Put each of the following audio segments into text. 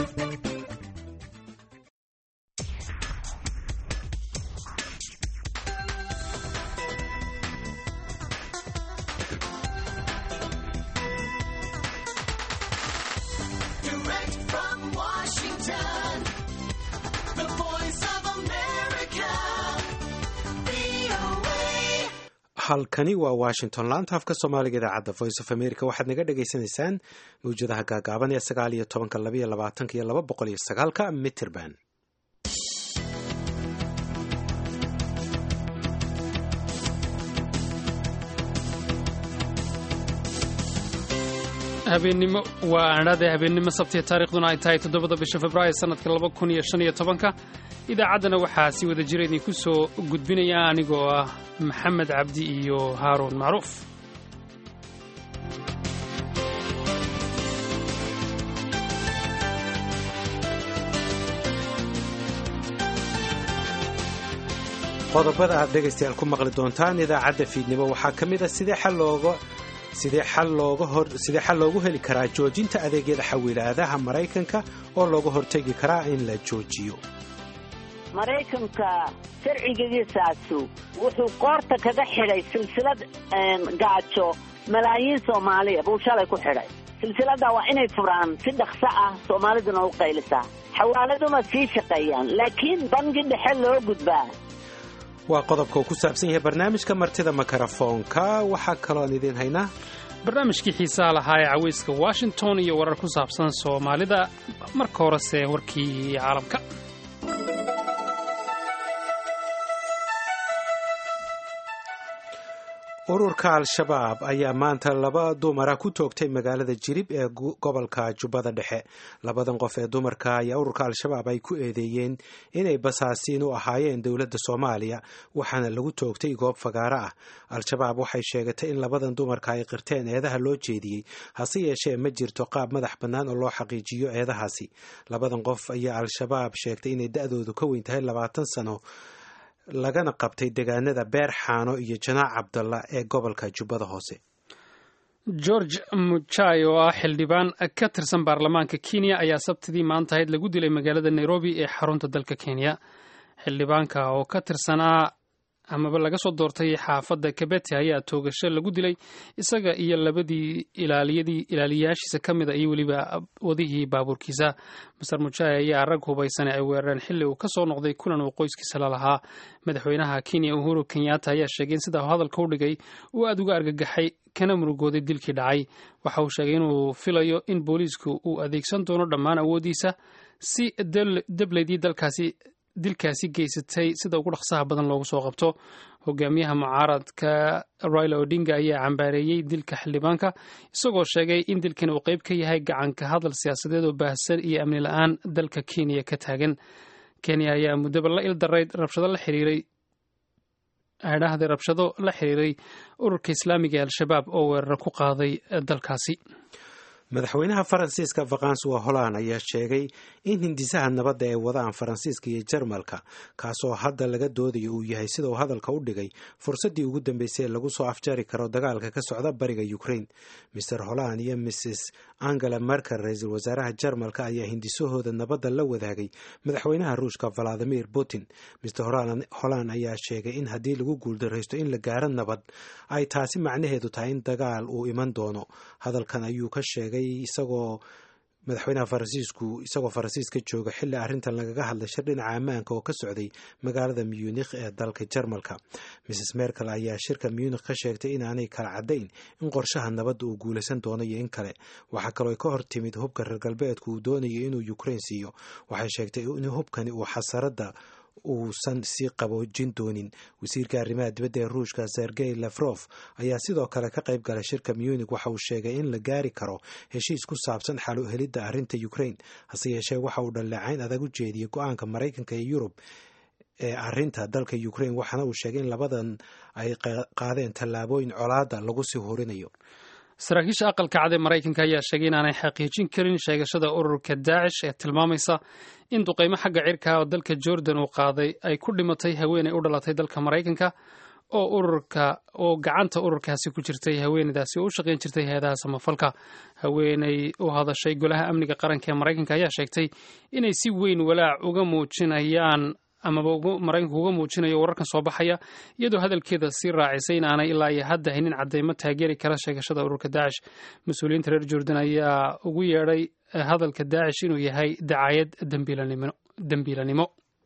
Direct from Washington, the voice of America, VOA. halkani waa washington laanta afka soomaaliga idaacadda voice of america waxaad naga dhagaysanaysaan mawjadaha gaagaaban ee sagaal iyo tobanka labaiyo labaatanka iyo laba boqol iyo sagaalka mitrband habeennimo waa adhaadee habeennimo sabtiya taarikhduna ay tahay toddobada bisha februaayo sannadka laba kun iyo shan iyo tobanka idaacaddana waxaa si wada jira idinku soo gudbinaya anigoo ah maxamed cabdi iyo haaruun macruuf qodobada aad dhegaystayaal ku maqli doontaan idaacadda fiidnimo waxaa ka mid a sidee xal looga sidee xal looga hor sidee xal loogu heli karaa joojinta adeegyada xawilaadaha maraykanka oo looga hortegi karaa in la joojiyo maraykanka sharcigiisaasu wuxuu qoorta kaga xidhay silsilad gaajo malaayiin soomaaliya buu shalay ku xidhay silsiladda waa inay furaan si dhaqso ah soomaaliduna u qaylisaa xawaaladuna sii shaqeeyaan laakiin bangi dhexe loo gudbaa waa qodobka uu ku saabsan yahay barnaamijka martida makarafoonka waxaa kaloon idiin haynaa barnaamijkii xiisaha lahaa ee cawayska washington iyo warar ku saabsan soomaalida marka horese warkii caalamka ururka al-shabaab ayaa maanta laba dumara ku toogtay magaalada jirib ee gobolka jubbada dhexe labadan qof ee dumarka ayaa ururka al-shabaab ay ku eedeeyeen inay basaasiin u ahaayeen dowladda soomaaliya waxaana lagu toogtay goob fagaaro ah al-shabaab waxay sheegatay in labadan dumarka ay qirteen eedaha loo jeediyey hase yeeshee ma jirto qaab madax bannaan oo loo xaqiijiyo eedahaasi labadan qof ayaa al-shabaab sheegtay inay da-doodu ka weyn tahay labaatan sano lagana qabtay deegaanada beer xaano iyo janaac cabdalla ee gobolka jubbada hoose george muchai oo ah xildhibaan ka tirsan baarlamaanka kenya ayaa sabtidii maantahayd lagu dilay magaalada nairobi ee xarunta dalka kenya xildhibaanka oo ka tirsanaa amaba laga soo doortay xaafadda kabete ayaa toogasho lagu dilay isaga iyo labadii ilaaliyadii ilaaliyayaashiisa ka mid a iyo weliba wadihii baabuurkiisa master mujai ayaa rag hubaysane ay weerareen xilli uu ka soo noqday kulan uu qoyskiisa la lahaa madaxweynaha kenya uhuru kenyatta ayaa sheegay in sidaa hadalka u dhigay uu aada uga argagaxay kana murugooday dilkii dhacay waxa uu sheegay inuu filayo in booliisku uu adeegsan doono dhammaan awooddiisa si debleydii dalkaasi dilkaasi geysatay sida ugu dhaqsaha badan loogu soo qabto hogaamiyaha mucaaradka raila odinga ayaa cambaareeyey dilka xildhibaanka isagoo sheegay in dilkan uu qayb ka yahay gacanka hadal siyaasadeed oo baahsan iyo amni la-aan dalka kenya ka taagan kenya ayaa muddaba la ildarayd rabshado la xiriiray adhahday rabshado la xiriiray ururka islaamiga ee al-shabaab oo weeraro ku qaaday dalkaasi madaxweynaha faransiiska vakansuwa holland ayaa sheegay in hindisaha nabadda ay wadaan faransiiska iyo jarmalka kaasoo hadda laga doodayo uu yahay sida uu hadalka u dhigay fursaddii ugu dambeysay ee lagu soo afjari karo dagaalka ka socda bariga ukraine maer holland iyo mrs angela merkel ra-iisul wasaaraha jarmalka ayaa hindisahooda nabadda la wadaagay madaxweynaha ruushka valadimir putin mr holland ayaa sheegay in haddii lagu guuldaraysto in la gaaro nabad ay taasi macnaheedu tahay in dagaal uu iman doono hadalkan ayuu ka sheegay isagoo madaxweynaha faransiisku isagoo faransiiska jooga xilli arrintan lagaga hadlay shir dhinaca ammaanka oo ka socday magaalada munikh ee dalka jarmalka mrs merkel ayaa shirka munikh ka sheegtay inaanay kala caddayn in qorshaha nabadda uu guulaysan doono iyo in kale waxaa kaloo ka hor timid hubka reer galbeedku uu doonayo inuu ukraine siiyo waxay sheegtay in hubkani uu xasaradda uusan sii qaboojin doonin wasiirka arrimaha dibadda ee ruushka sergey lefrof ayaa sidoo kale ka qayb galay shirka munik waxa uu sheegay in la gaari karo heshiis ku saabsan xalo helidda arrinta ukraine hase yeeshee waxa uu dhaleecayn adag u jeediyey go-aanka maraykanka iyo yurub ee arrinta dalka ukraine waxaana uu sheegay in labadan ay qaadeen tallaabooyin colaada lagu sii horinayo saraakiisha aqalka cad ee maraykanka ayaa sheegay inaanay xaqiijin karin sheegashada ururka daacish ee tilmaamaysa in duqeymo xagga cirka oo dalka jordan uu qaaday ay ku dhimatay haweeney u dhalatay dalka maraykanka oo ururka oo gacanta ururkaasi ku jirtay haweeneydaasi oo u shaqayn jirtay hay-adaha samafalka haweeney u hadashay golaha amniga qaranka ee maraykanka ayaa sheegtay inay si weyn walaac uga muujinayaan amaba maraykanku uga muujinayo wararkan soo baxaya iyadoo hadalkeeda sii raacisay in aanay ilaa iyo hadda haynin cadeymo taageeri kara sheegashada ururka daacish mas-uuliyiinta reer jordan ayaa ugu yeedhay hadalka daacish inuu yahay dacaayad dembiilanimo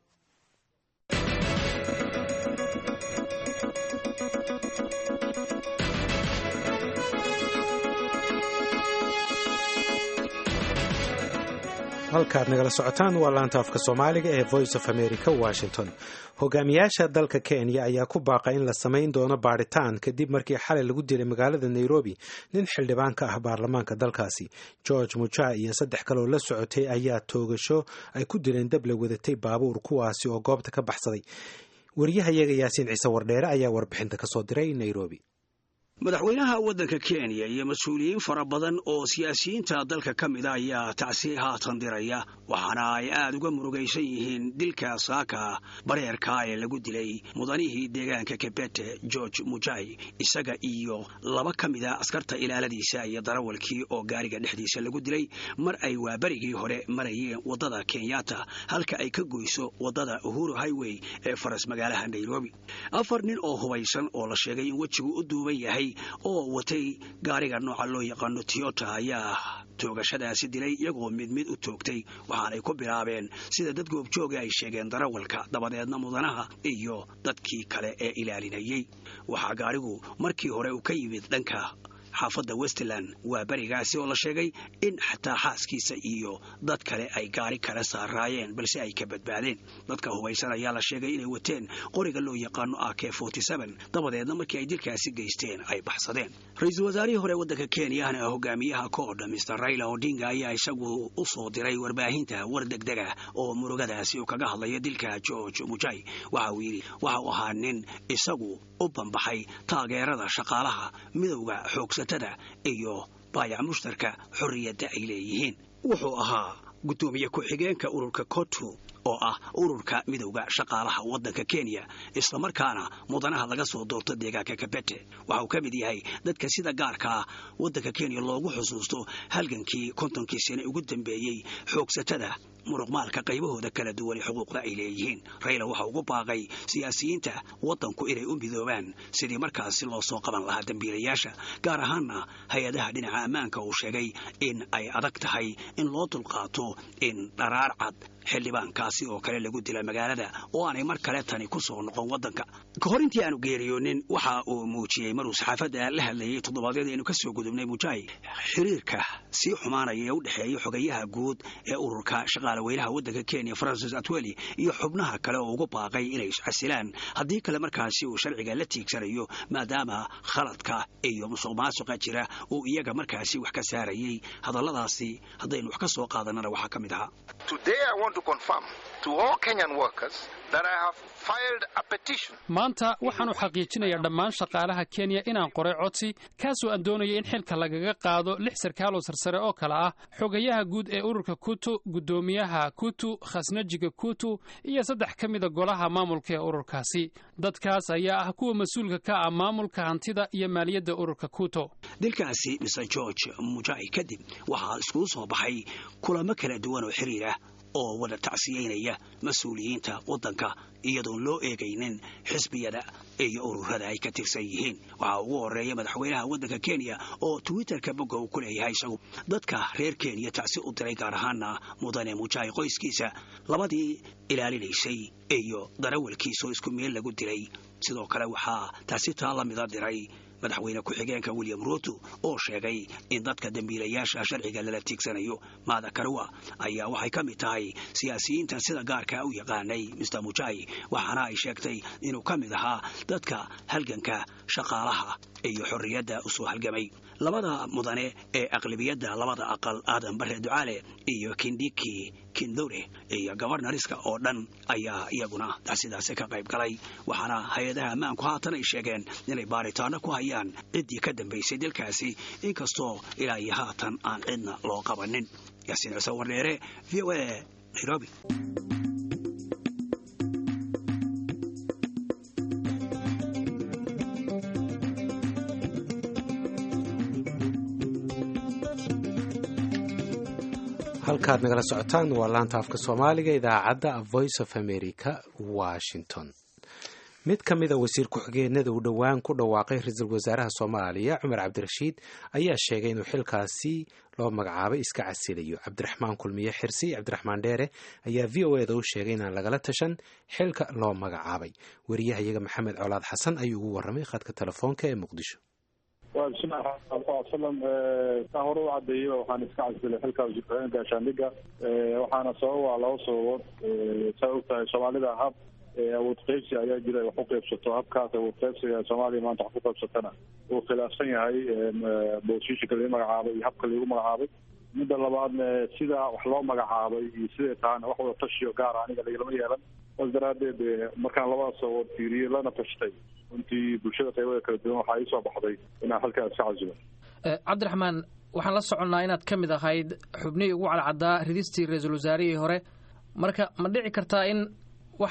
halkaad nagala socotaan waa laanta afka soomaaliga ee voice of america washington hogaamiyaasha dalka kenya ayaa ku baaqa in la samayn doono baadhitaan kadib markii xalay lagu dilay magaalada nairobi nin xildhibaan ka ah baarlamaanka dalkaasi george muja iyo saddex kaleoo la socotay ayaa toogasho ay ku dileen dab la wadatay baabuur kuwaasi oo goobta ka baxsaday wariyahayaga yaasiin ciise wardheere ayaa warbixinta kasoo diray nairobi madaxweynaha waddanka kenya iyo mas-uuliyiin fara badan oo siyaasiyiinta dalka ka mida ayaa tacsi haatan diraya waxaana ay aad uga murugaysan yihiin dilka saaka bareerka ee lagu dilay mudanihii deegaanka kebete george mujai isaga iyo laba ka mida askarta ilaaladiisa iyo darawalkii oo gaariga dhexdiisa lagu dilay mar ay waaberigii hore marayeen waddada kenyatta halka ay ka goyso waddada uhuru highway ee faras magaalaha nairobi afar nin oo hubaysan oo la sheegay in wejigu u duuban yahay oo watay gaariga nooca loo yaqaano tiyota ayaa toogashadaasi dilay iyagoo mid mid u toogtay waxaanay ku bilaabeen sida dad goobjooga ay sheegeen darawalka dabadeedna mudanaha iyo dadkii kale ee ilaalinayey waxaa gaarigu markii hore uu ka yimid dhanka xaafadda westland waa berigaasi oo la sheegay in xataa xaaskiisa iyo dad kale ay gaari kala saaraayeen balse ay ka badbaadeen dadka hubaysan ayaa la sheegay inay wateen qoriga loo yaqaano a k dabadeedna markii ay dilkaasi geysteen ay baxsadeen ra-iisul wasaarihii hore waddanka kenyana hogaamiyaha koodha mister raila odinga ayaa isagu u soo diray warbaahinta war degdega oo murugadaasi uu kaga hadlayo dilka george mujai waxa uu yidhi waxa uu ahaa nin isagu u banbaxay taageerada shaqaalaha midowda xoogsatada iyo baayac mushtarka xorriyadda ay leeyihiin wuxuu ahaa guddoomiye ku-xigeenka ururka kotu oo ah ururka midowda shaqaalaha waddanka kenya islamarkaana mudanaha laga soo doorto deegaanka kabete waxa uu ka mid yahay dadka sida gaarka ah waddanka kenya loogu xusuusto halgankii kontonkii sane ugu dambeeyey xoogsatada muruqmaalka qaybahooda kala duwan ee xuquuqda ay leeyihiin rayla waxa ugu baaqay siyaasiyiinta waddanku inay u midoobaan sidii markaasi loo soo qaban lahaa dembiilayaasha gaar ahaanna hay-adaha dhinaca ammaanka uu sheegay in ay adag tahay in loo dulqaato in dharaar cad xildhibaankaasi oo kale lagu dila magaalada oo aanay mar kale tani ku soo noqon waddanka ka hor intii aanu geeriyoonin waxa uu muujiyey maruu saxaafadda la hadlayay toddobaadyada aynu ka soo gudubnay mujai xiriirka sii xumaanaya ee u dhexeeya xogayaha guud ee ururka shaqaalaweynaha waddanka kenya francis atweli iyo xubnaha kale oo ugu baaqay inay iscasilaan haddii kale markaasi uu sharciga la tiigsanayo maadaama khaladka iyo musuq maasuqa jira uu iyaga markaasi wax ka saarayey hadalladaasi haddaynu wax ka soo qaadanana waxaa ka mid ahaa maanta waxaanu xaqiijinayaa dhammaan shaqaalaha kenya inaan qoray codsi kaasoo aan doonaya in xilka lagaga qaado lix sarkaal oo sarsare oo kale ah xogayaha guud ee ururka kutu guddoomiyaha kutu khasnajiga kutu iyo saddex ka mida golaha maamulka ee ururkaasi dadkaas ayaa ah kuwa mas-uulka ka ah maamulka hantida iyo maaliyadda ururka kuto dilkaasi mr george mujai kadib waxaa iskugu soo baxay kulamo kala duwan oo xiriir ah oo wada tacsiyeynaya mas-uuliyiinta waddanka iyadoon loo eegaynin xisbiyada iyo ururada ay ka tirsan yihiin waxaa ugu horeeya madaxweynaha waddanka kenya oo twitterka bogga uu ku leeyahay isagu dadka reer kenya tacsi u diray gaar ahaana mudane mujai qoyskiisa labadii ilaalinaysay iyo darawalkiisoo isku meel lagu dilay sidoo kale waxaa taasi taa la mida diray madaxweyne ku-xigeenka william ruto oo sheegay in dadka dembiilayaasha sharciga lala tiigsanayo maada karwa ayaa waxay ka mid tahay siyaasiyiintan sida gaarka u yaqaanay mr mujai waxaana ay sheegtay inuu ka mid ahaa dadka halganka shaqaalaha iyo xorriyadda u soo halgamay labada mudane ee aqlabiyadda labada aqal aadan bare ducaale iyo kindiki kindore iyo gobarnariska oo dhan ayaa iyaguna sidaasi ka qayb galay waxaana hay-adaha ammaanku haatan ay sheegeen inay baaritaano ku hayaan ciddii ka dambaysay dilkaasi inkastoo ilaa iyo haatan aan cidna loo qabanin yaasiin ciise wardheere v o a nairobi halkaad nagala socotaan waa laanta afka soomaaliga idaacadda voice of america washington mid ka mida wasiir ku-xigeenada uu dhowaan ku dhawaaqay ra-iisul wasaaraha soomaaliya cumar cabdirashiid ayaa sheegay inuu xilkaasi loo magacaabay iska casilayo cabdiraxmaan kulmiye xirsi cabdiraxmaan dheere ayaa v o eda u sheegay inaan lagala tashan xilka loo magacaabay wariyahayaga maxamed colaad xasan ayuu ugu warramay khadka telefoonka ee muqdisho waa bismillahi raxmaan wasalam saa hore u cadeeyey waxaan iska casilay xilka wasiir gaashaandhiga waxaana sababa laba sababood saa ogtahay soomaalida hab awood qeybsi ayaa jira wax u qeybsato habkaas awood qeybsiga soomaaliya maanta wax ku qeybsatana uu khilaafsan yahay boosishinka lagu magacaabay iyo habka lagu magacaabay midda labaadna sida wax loo magacaabay iyo siday tahana wax wada tashiyo gaara aniga lagalama yeelan saas daraadeed markaan labadaas sababood fiiriyey lana tashtay runtii bulshada qaybada kala duwan waxaa iisoo baxday inaan halkaas iska casilo cabdiraxmaan waxaan la soconnaa inaad ka mid ahayd xubnihii ugu cadcaddaa ridistii ra-iisul wasaarihii hore marka ma dhici kartaa in wax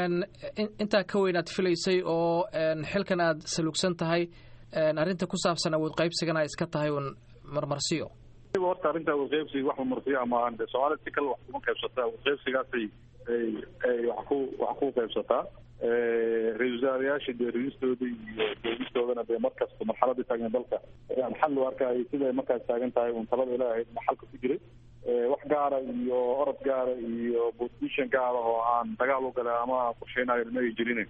intaa ka weyn aad filaysay oo xilkan aad salugsan tahay arrinta ku saabsan awood qaybsigana ay iska tahay uun marmarsiyo horta arrinta awood qaybsiga wax marmarsiyo maahan de soomaalida si kale wax kuma qaybsataa awood qaybsigaasay ay ay wax ku wax ku qaybsataa ra-isul wasaarayaasha dee ridistooda iyo doogistoodana dee markasta marxaladii taagna dalka ayaan xal u arkayay siday markaas taagan tahay uun talada ilaahay xalka ku jiray wax gaara iyo orod gaara iyo position gaara oo aan dagaal u galay ama qorsheynayo ma ay jirin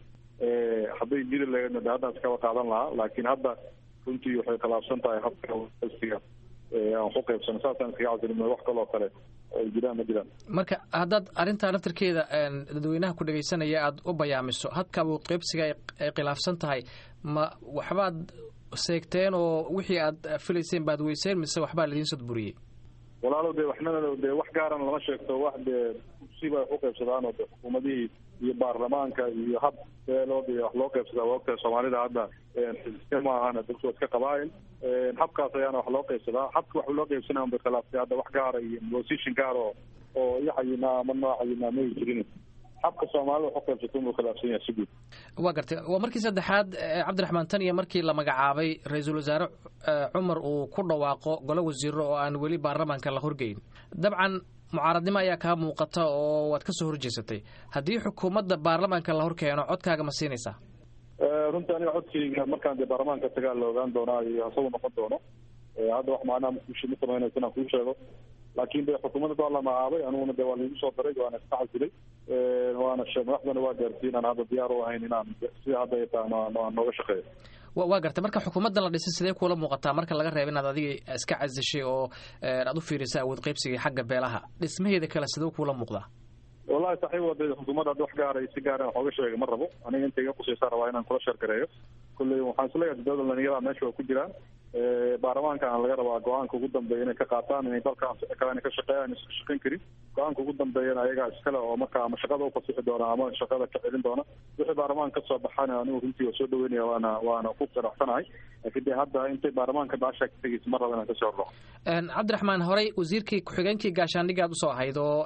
hadday jiri lahaydna de haddaan iskaba qaadan lahaa laakiin hadda runtii waxay khilaafsan tahay habka siga aan ku qaybsano saasaan iskaga casilima wax kaloo kale ay jiraan ma jiraan marka haddaad arrintaa laftarkeeda dadweynaha ku dhegaysanaya aada u bayaamiso habka awood qaybsiga ay khilaafsan tahay ma waxbaad seegteen oo wixii aad filayseen baad weyseen mise waxbaa laidiin sodburiyey walaalo dee waxnana dee wax gaarana lama sheegto wax dee kursiba wax u qaybsadaan oo de xukuumadihii iyo baarlamaanka iyo hab beelood iyo wax loo qaybsadaa waa ogtahay soomaalida hadda xisbe ma ahana dadku waa iska qabaayil habkaas ayaana wax loo qaybsadaa habka wax loo qaybsanaya un bay khilaaftay hadda wax gaara iyo position gaar oo oo iyo xayinaa ama nooc xayinaa ma jirin habka soomaalida wax u qaybsato unbuu khilaafsan yahay si guud waa gartay waa markii saddexaad cabdiraxmaan tan iyo markii la magacaabay ra-iisul wasaare cumar uu ku dhawaaqo golo wasiiro oo aan weli baarlamaanka la horgeyn dabcan mucaaradnimo ayaa kaa muuqata oo waad ka soo horjeesatay haddii xukuumadda baarlamaanka la hor keeno codkaaga ma siinaysaa runtii aniga codkayga markaan dee baarlamaanka tagaa la ogaan doonaa iyo hasagu noqon doono hadda wax macnaha makuush ma samaynayso inaan kuu sheego laakiin de xukuumadda waa la magacaabay aniguna de waa laigu soo daray waana iska casilay waana madaxdana waa gaarsiin aan hadda diyaar u ahayn inaan sida hadda ay tahay aan nooga shaqeeyo waa gartay marka xukuumaddan la dhisay sidee kuula muuqataa marka laga reeba inaad adiga iska casishay oo aad u fiirisay awood qaybsiga xagga beelaha dhismaheeda kale sidee kuula muuqdaa wallahi saxiib wada xukuumadda hadda wax gaaray si gaara wax ooga sheega ma rabo aniga inta iga qusaysaa rabaa inaan kula sheergareeyo kulley waxaan isleeyahay dowlad dhalinyarada meesha waa ku jiraan baarlamaankan laga rabaa go-aanka ugu dambeeya inay ka qaataan inay dalkaan kale ka shaqeeyaan iska shaqayn karin go-aanka ugu dambeeyana ayagaa iskale oo marka ama shaqada u fasixi doona ama shaqada ka celin doona wixii baarlamaanka kasoo baxana anigu runtii waa soo dhaweynaya waana waana ku qanacsanahay laakiin de hadda intay baarlamaanka baasha ka tegeysa ma raba inaan kasoo horro cabdiraxmaan horey wasiirkii ku-xigeenkii gaashaandhiga aad usoo ahayd oo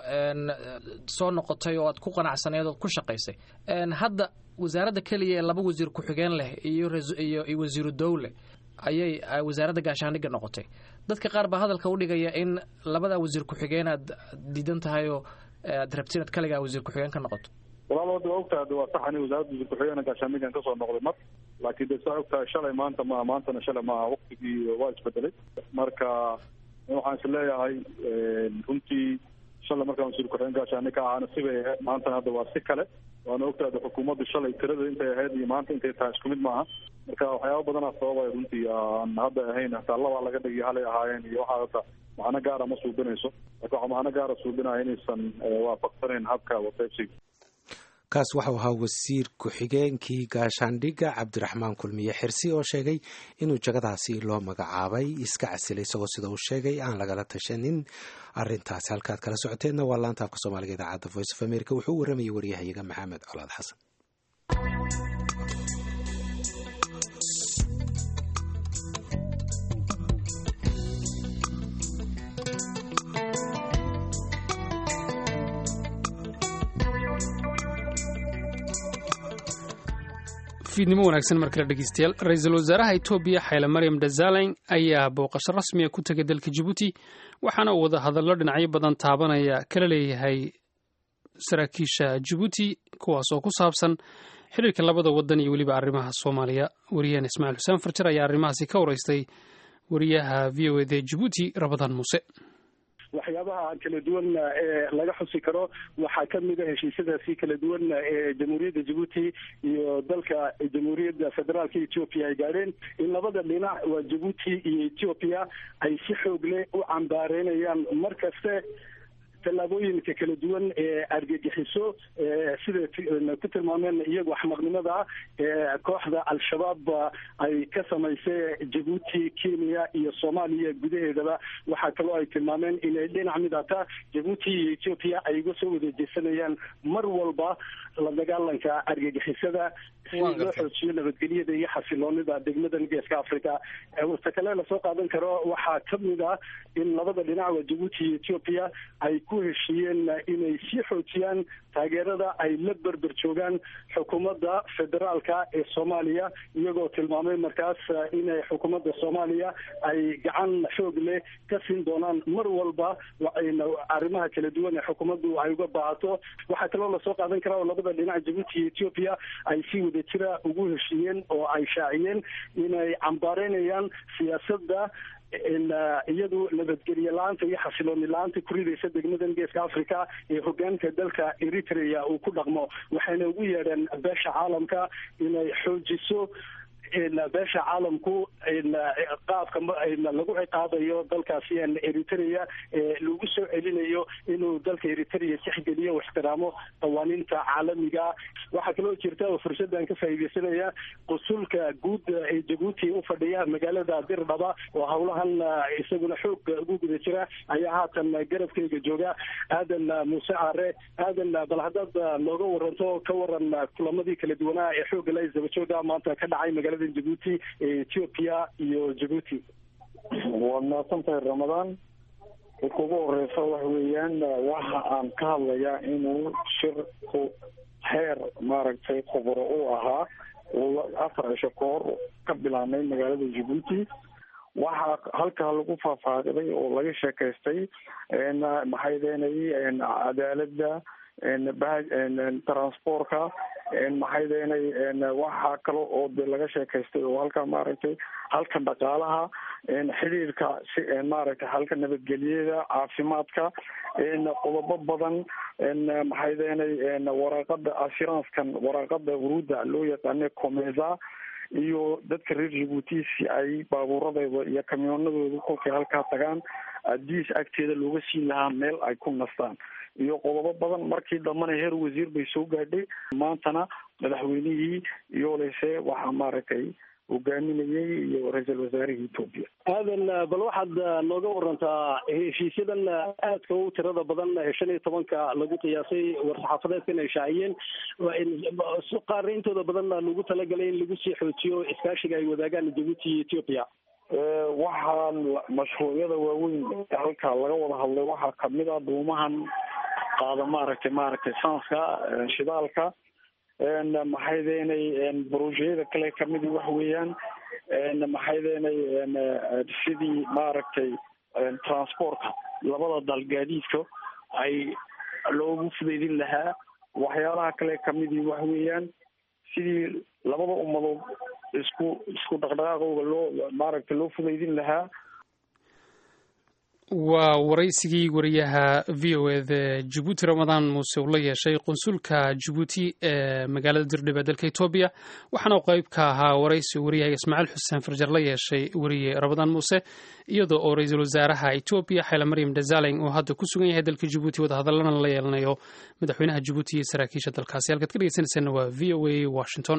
soo noqotay oo aad ku qanacsaneed ood ku shaqaysay hadda wasaaradda keliya ee laba wasiir ku-xigeen leh iyo iyo wasiiru dowle ayay wasaaradda gaashaandhigga noqotay dadka qaar baa hadalka u dhigaya in labada wasiir ku-xigeen aad diidan tahay oo aad rabti inaad kaligaa wasiir ku-xigeen ka noqoto walaal hadda waa ogtahay waa sax ani wasaaradda wasiir ku-xigeen gaashaandhiggan kasoo noqday mar laakiin de saa ogtahay shalay maanta ma maantana shalay maaha waktigii waa isbedelay marka waxaan is leeyahay runtii shalay markaan wasiir ku-xigeen gaashaandhig ka ahaana sibay ahayd maantana hadda waa si kale waana ogtahay xukuumaddu shalay tirada intay ahayd iyo maanta intay tahay isku mid maaha marka waxyaaba badanaa sababay runtii aan hadda ahayn hataa labaa laga dhigay halay ahaayeen iyo waxaa hata macno gaara ma suubinayso marka waxaa macno gaara suubinaya inaysan waafaqsanayn habka waqeybsiga kaas waxau ahaa wasiir ku-xigeenkii gaashaandhigga cabdiraxmaan kulmiye xirsi oo sheegay inuu jagadaasi loo magacaabay iska casilay isagoo sida uu sheegay aan lagala tashanin arintaasi halkaad kala socoteenna waa laanta afka soomaaliga idaacadda voice of america wuxuu u waramayay waryahayaga maxamed colaad xasan fiidnimo wanaagsan mar kale dhegeystayaal ra-iisul wasaaraha etoobiya xayle maryam desalegn ayaa booqasho rasmiya ku tegay dalka jabuuti waxaana uu wada hadallo dhinacyo badan taabanaya kala leeyahay saraakiisha jabuuti kuwaas oo ku saabsan xiriirka labada wadan iyo weliba arrimaha soomaaliya wariyahan ismaaciil xuseen farjar ayaa arrimahaasi ka wareystay wariyaha v o eda jabuuti rabadaan muuse waxyaabaha kala duwan ee laga xusi karo waxaa kamid a heshiisyadaasi kala duwan ee jamhuuriyadda jabuuti iyo dalka jamhuuriyadda federaalka ethiopia ay gaadheen in labada dhinac waa jabuuti iyo ethiopia ay si xoog leh u cambaareynayaan mar kaste tallaabooyinka kala duwan ee argagixiso sida ku tilmaameen iyagu axmaqnimada ee kooxda al-shabaab ay ka samaysay jabuuti kenya iyo soomaaliya gudaheedaba waxaa kaloo ay tilmaameen inay dhinac mid ata jabuuti iyo ethiopia ay uga soo wada jeesanayaan mar walba la dagaalanka argagixisada si loo xoojiyo nabadgelyada iyo xasiloonida degmadan geeska africa wasta kale lasoo qaadan karo waxaa kamid ah in labada dhinac waa jabuuti iyo ethiopia ay ku heshiiyeen inay sii xoojiyaan taageerada ay la berber joogaan xukuumadda federaalka ee soomaaliya iyagoo tilmaamay markaas inay xukuumadda soomaaliya ay gacan xoog leh ka siin doonaan mar walba arrimaha kala duwan ee xukuumaddu ay uga baahato waxaa kaloo lasoo qaadan karaa oo labada dhinac jabuuti iyo ethiopia ay si wada jira ugu heshiiyeen oo ay shaaciyeen inay cambaareynayaan siyaasadda iyadu nabadgelye la-aanta iyo xasilooni la-aanta ku ridaysa degmadan geeska africa ee hogaanka dalka eritrea uu ku dhaqmo waxayna ugu yeedheen beesha caalamka inay xoojiso beesha caalamku qaabka lagu ciqaabayo dalkaasi eritrea lagu soo celinayo inuu dalka eritrea tixgeliyo ixtiraamo qawaaniinta caalamiga waxaa kaloo jirta oo fursadan ka faa'iideysanaya qusulka guud ee jabuuti u fadhiya magaalada dirdhaba oo howlahan isaguna xoog ugu guda jira ayaa haatan garabkeyga jooga aadan muuse caare aadan bal haddaad nooga waranto ka waran kulamadii kala duwanaa ee xoogga la isdabajooga maanta ka dhacay magaalada jabuuti ee ethiopia iyo jabuuti waad mahadsantahay ramadaan dadka ugu horeysa waxa weeyaan waxa aan ka hadlayaa inuu shirku heer maaragtay khubro u ahaa uu afar cisho ka hor ka bilaabmay magaalada jabuuti waxaa halkaa lagu faahfaahday oo laga sheekaystay maxay deenay cadaaladda transportka maxay deenay waxaa kale oo de laga sheekaystay oo halka maaragtay halka dhaqaalaha xidhiirka si maaragtay halka nabadgelyada caafimaadka qodobo badan maxay deenay waraaqada assuranckan waraaqada wuruuda loo yaqaana comesa iyo dadka reer jabuuti si ay baabuuradooda iyo kamyoonadooda kolkay halkaa tagaan adiis agteeda looga siin lahaa meel ay ku nastaan iyo qodobo badan markii dambana heer wasiir bay soo gaadhay maantana madaxweynihii iyo lese waxaa maaragtay hogaaminayay iyo ra-iisul wasaarihii etoobiya aadan bal waxaad nooga warantaa heshiisyadan aadka u tirada badan ee shan iyo tobanka lagu qiyaasay war-saxaafadeedkan ay shaaciyeen qaar intooda badan lagu talagalay in lagu sii xoojiyo iskaashiga ay wadaagaan jabuuti iyo ethiopia waxaa mashruucyada waaweyn halka laga wada hadlay waxaa kamid a dhuumahan qaada maaragtay maaragtay sanska shidaalka maxay deenay brojeyada kale kamid waxa weeyaan maxay deenay sidii maaragtay transportka labada dal gaadiidka ay loogu fudaydin lahaa waxyaalaha kale kamidii waxa weeyaan sidii labada ummadood isku isku dhaqdhaqaaqooga loo maaragtay loo fudaydin lahaa waa waraysigii wariyaha v o eda jabuuti ramadaan muuse uu la yeeshay qunsulka jabuuti ee magaalada dirdhib ee dalka etoobiya waxaana uu qayb ka ahaa waraysi wariyaha ismaaciil xuseen farjar la yeeshay wariye ramadaan muuse iyadoo oo ra-iisul wasaaraha etoobiya xayla maryam desalegn oo hadda ku sugan yahay dalka jabuuti wadahadallana la yeelanayo madaxweynaha jabuuti iyo saraakiisha dalkaasi halkaad ka dhegeysanaysaana waa v o a washington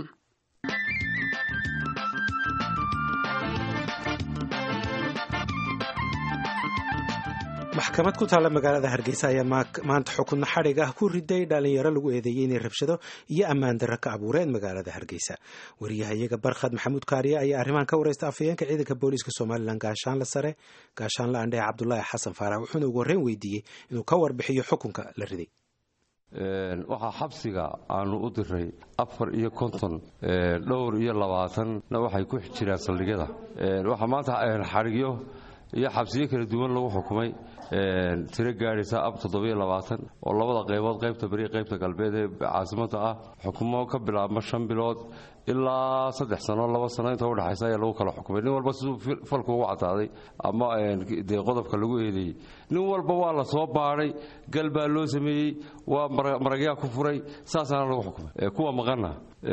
maxkamad ku taalla magaalada hargeysa ayaa maanta xukunno xadhig ah ku riday dhalinyaro lagu eedeeyey inay rabshado iyo ammaan darro ka abuureen magaalada hargeysa wariyahayaga barkhad maxamuud kaariye ayaa arrimahan ka wareysta afhayeenka ciidanka booliiska somalilan gaashaanle sare gaashaanle andhehe cabdulaahi xasan faarax wuxuuna ugu horreyn weydiiyey inuu ka warbixiyo xukunka la riday waxaa xabsiga aanu u diray afar iyo konton dhowr iyo labaatanna waxay ku jiraan saldhigyada waxaa maanta xadhigyo iyo xabsiyo kala duwan lagu xukumay tiro gaadhaysa ab toddobiyo labaatan oo labada qaybood qaybta beri qaybta galbeed ee caasimadda ah xukumo ka bilaabma shan bilood ilaa saddex sano laba sano inta udhexaysa ayaa lagu kala xukumay nin walba siduu falku ugu cadaaday ama dee qodobka lagu eedeeyey nin walba waa la soo baadhay gal baa loo sameeyey waa maragyaa ku furay saasaana lagu xukumay kuwa maqana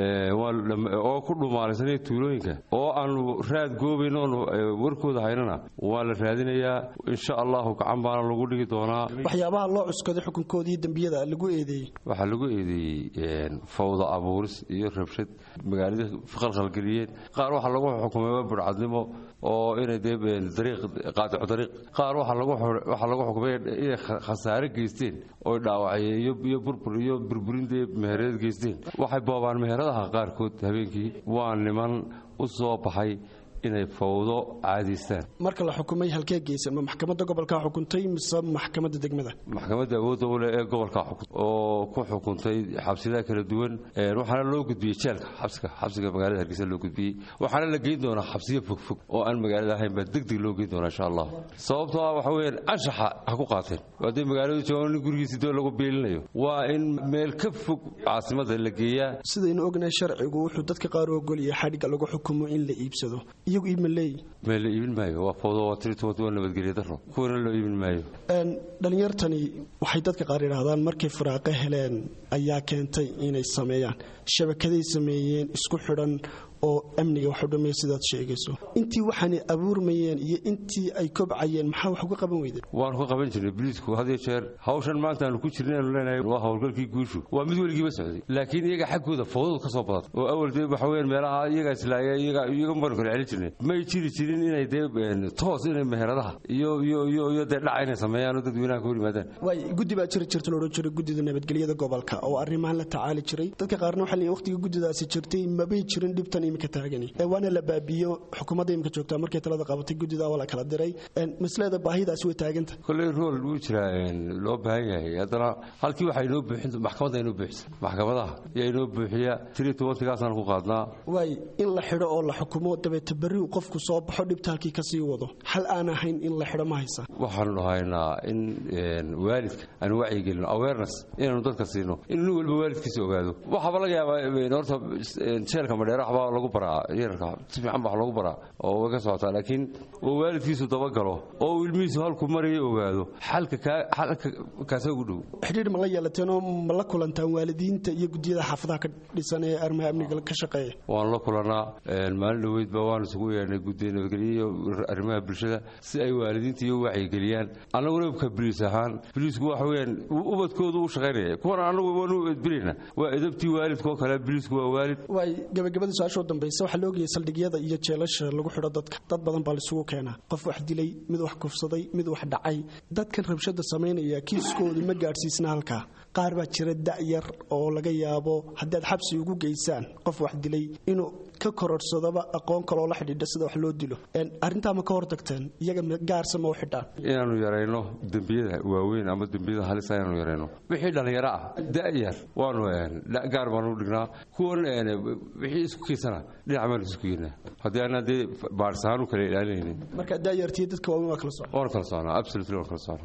oo ku dhumaalaysanaya tuulooyinka oo aanu raad goobayn oonu warkooda haynana waa la raadinayaa insha allahu gacan baana lagu dhigi doonaa waxyaabaha loo cuskaday xukunkoodii dembiyada lagu eedeeyey waxaa lagu eedeeyey fawda abuuris iyo rabshad magaalada khalkhalgeliyeen qaar waxaa lagu xukumay waa burcadnimo oo inay dee dariiq qaadicu dariiq qaar waxaa lagu xukumay inay khasaare geysteen oo dhaawacye iyo burbur iyo burburin dee mehereed geysteen waxay boobaan meheradaha qaarkood habeenkii waa niman u soo baxay inay fawdo caadaystaan marka la xukumay halkee geysan ma maxkamadda gobolkaa xukuntay mise maxkamadda degmada maxkamadda awoodda u leh ee gobolkaa xukun oo ku xukuntay xabsiyadaha kala duwan waxaana loo gudbiyey jeelka xabsiga xabsiga magaalada hargeysa loo gudbiyey waxaana la geyn doonaa xabsiyo fogfog oo aan magaalada ahayn baa deg deg loo geyn doonaa insha allah sababtoo ah waxa weeyaan anshaxa ha ku qaateen haddii magaaladu joogaan nin gurigiisi doo lagu beelinayo waa in meel ka fog caasimadda la geeyaa sidaynu ognahay sharcigu wuxuu dadka qaar u ogolyahay xadhigga lagu xukumo in la iibsado iyagu iibma leeyi mee la iibin maayo waa fawdo waa tiritumad waa nabadgelyo daro kuwana loo iibin maayo dhallinyartani waxay dadka qaar yidhaahdaan markay firaaqo heleen ayaa keentay inay sameeyaan shabakaday sameeyeen isku xidhan oo amniga wax u dhammeeya sidaad sheegayso intii waxaanay abuurmayeen iyo intii ay kobcayeen maxaa wax uga qaban weydeen waanu ka qaban jirnay biliisku had iyo jeer hawshan maanta aanu ku jirnay aanu leenahay waa howlgalkii guushu waa mid weligiiba socday laakiin iyaga xaggooda fawdadu ka soo badatay oo awal dee waxa weeyaan meelaha iyagaa islaaya iyaga iyaga baanu kala celin jirnay may jiri jirin inay dee toos inay meheradaha iyo iyo iyo iyo dee dhaca inay sameeyaan oo dadweynaha ka hor yimaadaan waay guddi baa jiri jirta loodhan jiray guddida nabadgelyada gobolka oo arrimahan la tacaali jiray dadka qaarna waxaa leeyihin waqtiga guddidaasi jirtay mabay jirin dhibtan imika taagani waana la baabiyo xukuumadda imika joogtaa markay talada qabatay guddida waa la kala diray maslada baahidaasi way taaganta kolley rool wuu jiraa loo baahan yahay haddana halkii waxaa inoo buuxin maxkamadda inoo buuxisa maxkamadaha yaa inoo buuxiya tiri tobantigaasaan ku qaadnaa waay in la xidho oo la xukumo dabeeta berri uu qofku soo baxo dhibta halkii kasii wado xal aan ahayn in la xidho ma haysa waxaanu haynaa in waalidka aanu wacyigelino awareness inaanu dadka siino in nin walba waalidkiisa ogaado waxaaba laga yaabaa horta jeelka madheera waxbaa lagu baraa yararka si fiican baa lagu baraa oo way ka socotaa laakiin oo waalidkiisu dabagalo oo uu ilmihiisu halku maraya ogaado xalka xalka kaasa ugu dhow xidhiir ma la yeelateenoo ma la kulantaan waalidiinta iyo guddiyada xaafadaha ka dhisan ee arrimaha amniga ka shaqeeya waan la kulanaa maalin dhoweydba waan isugu yeedhnay guddiga nabadgelyo iyo arrimaha bulshada si ay waalidiinta iyo wacyigeliyaan annaguna ka biliis ahaan biliisku waxa weeyaan ubadkoodu u shaqaynaya kuwana annagu waanu edbinayna waa edabtii waalidkoo kale biliisku waa waalid waay gabagabadii su-aashoo dambaysa waxaa la ogayay saldhigyada iyo jeelasha lagu xidho dadka dad badan baa laisugu keenaa qof wax dilay mid wax kufsaday mid wax dhacay dadkan rabshada samaynaya kiiskoodu ma gaadhsiisna halkaa qaar baa jira da'yar oo laga yaabo haddaad xabsi ugu geysaan qof wax dilay inuu ka kororsadaba aqoon kaloo la xidhiidha sida wax loo dilo arrintaa ma ka hortagteen iyaga gaarsa ma u xidhaan inaanu yarayno dembiyada waaweyn ama dembiyada halisa inaanu yarayno wixii dhallinyaro ah da'yar waanu gaar baanu dhignaa kuwan wixii isku kiisana dhinac baanu isku geynaa haddii aanaan dee baadhisahaan u kala ilaalinaynin marka da'yartiyo dadka waaweyn waa kala socon waan kala soconaa absolutely waan kala soconaa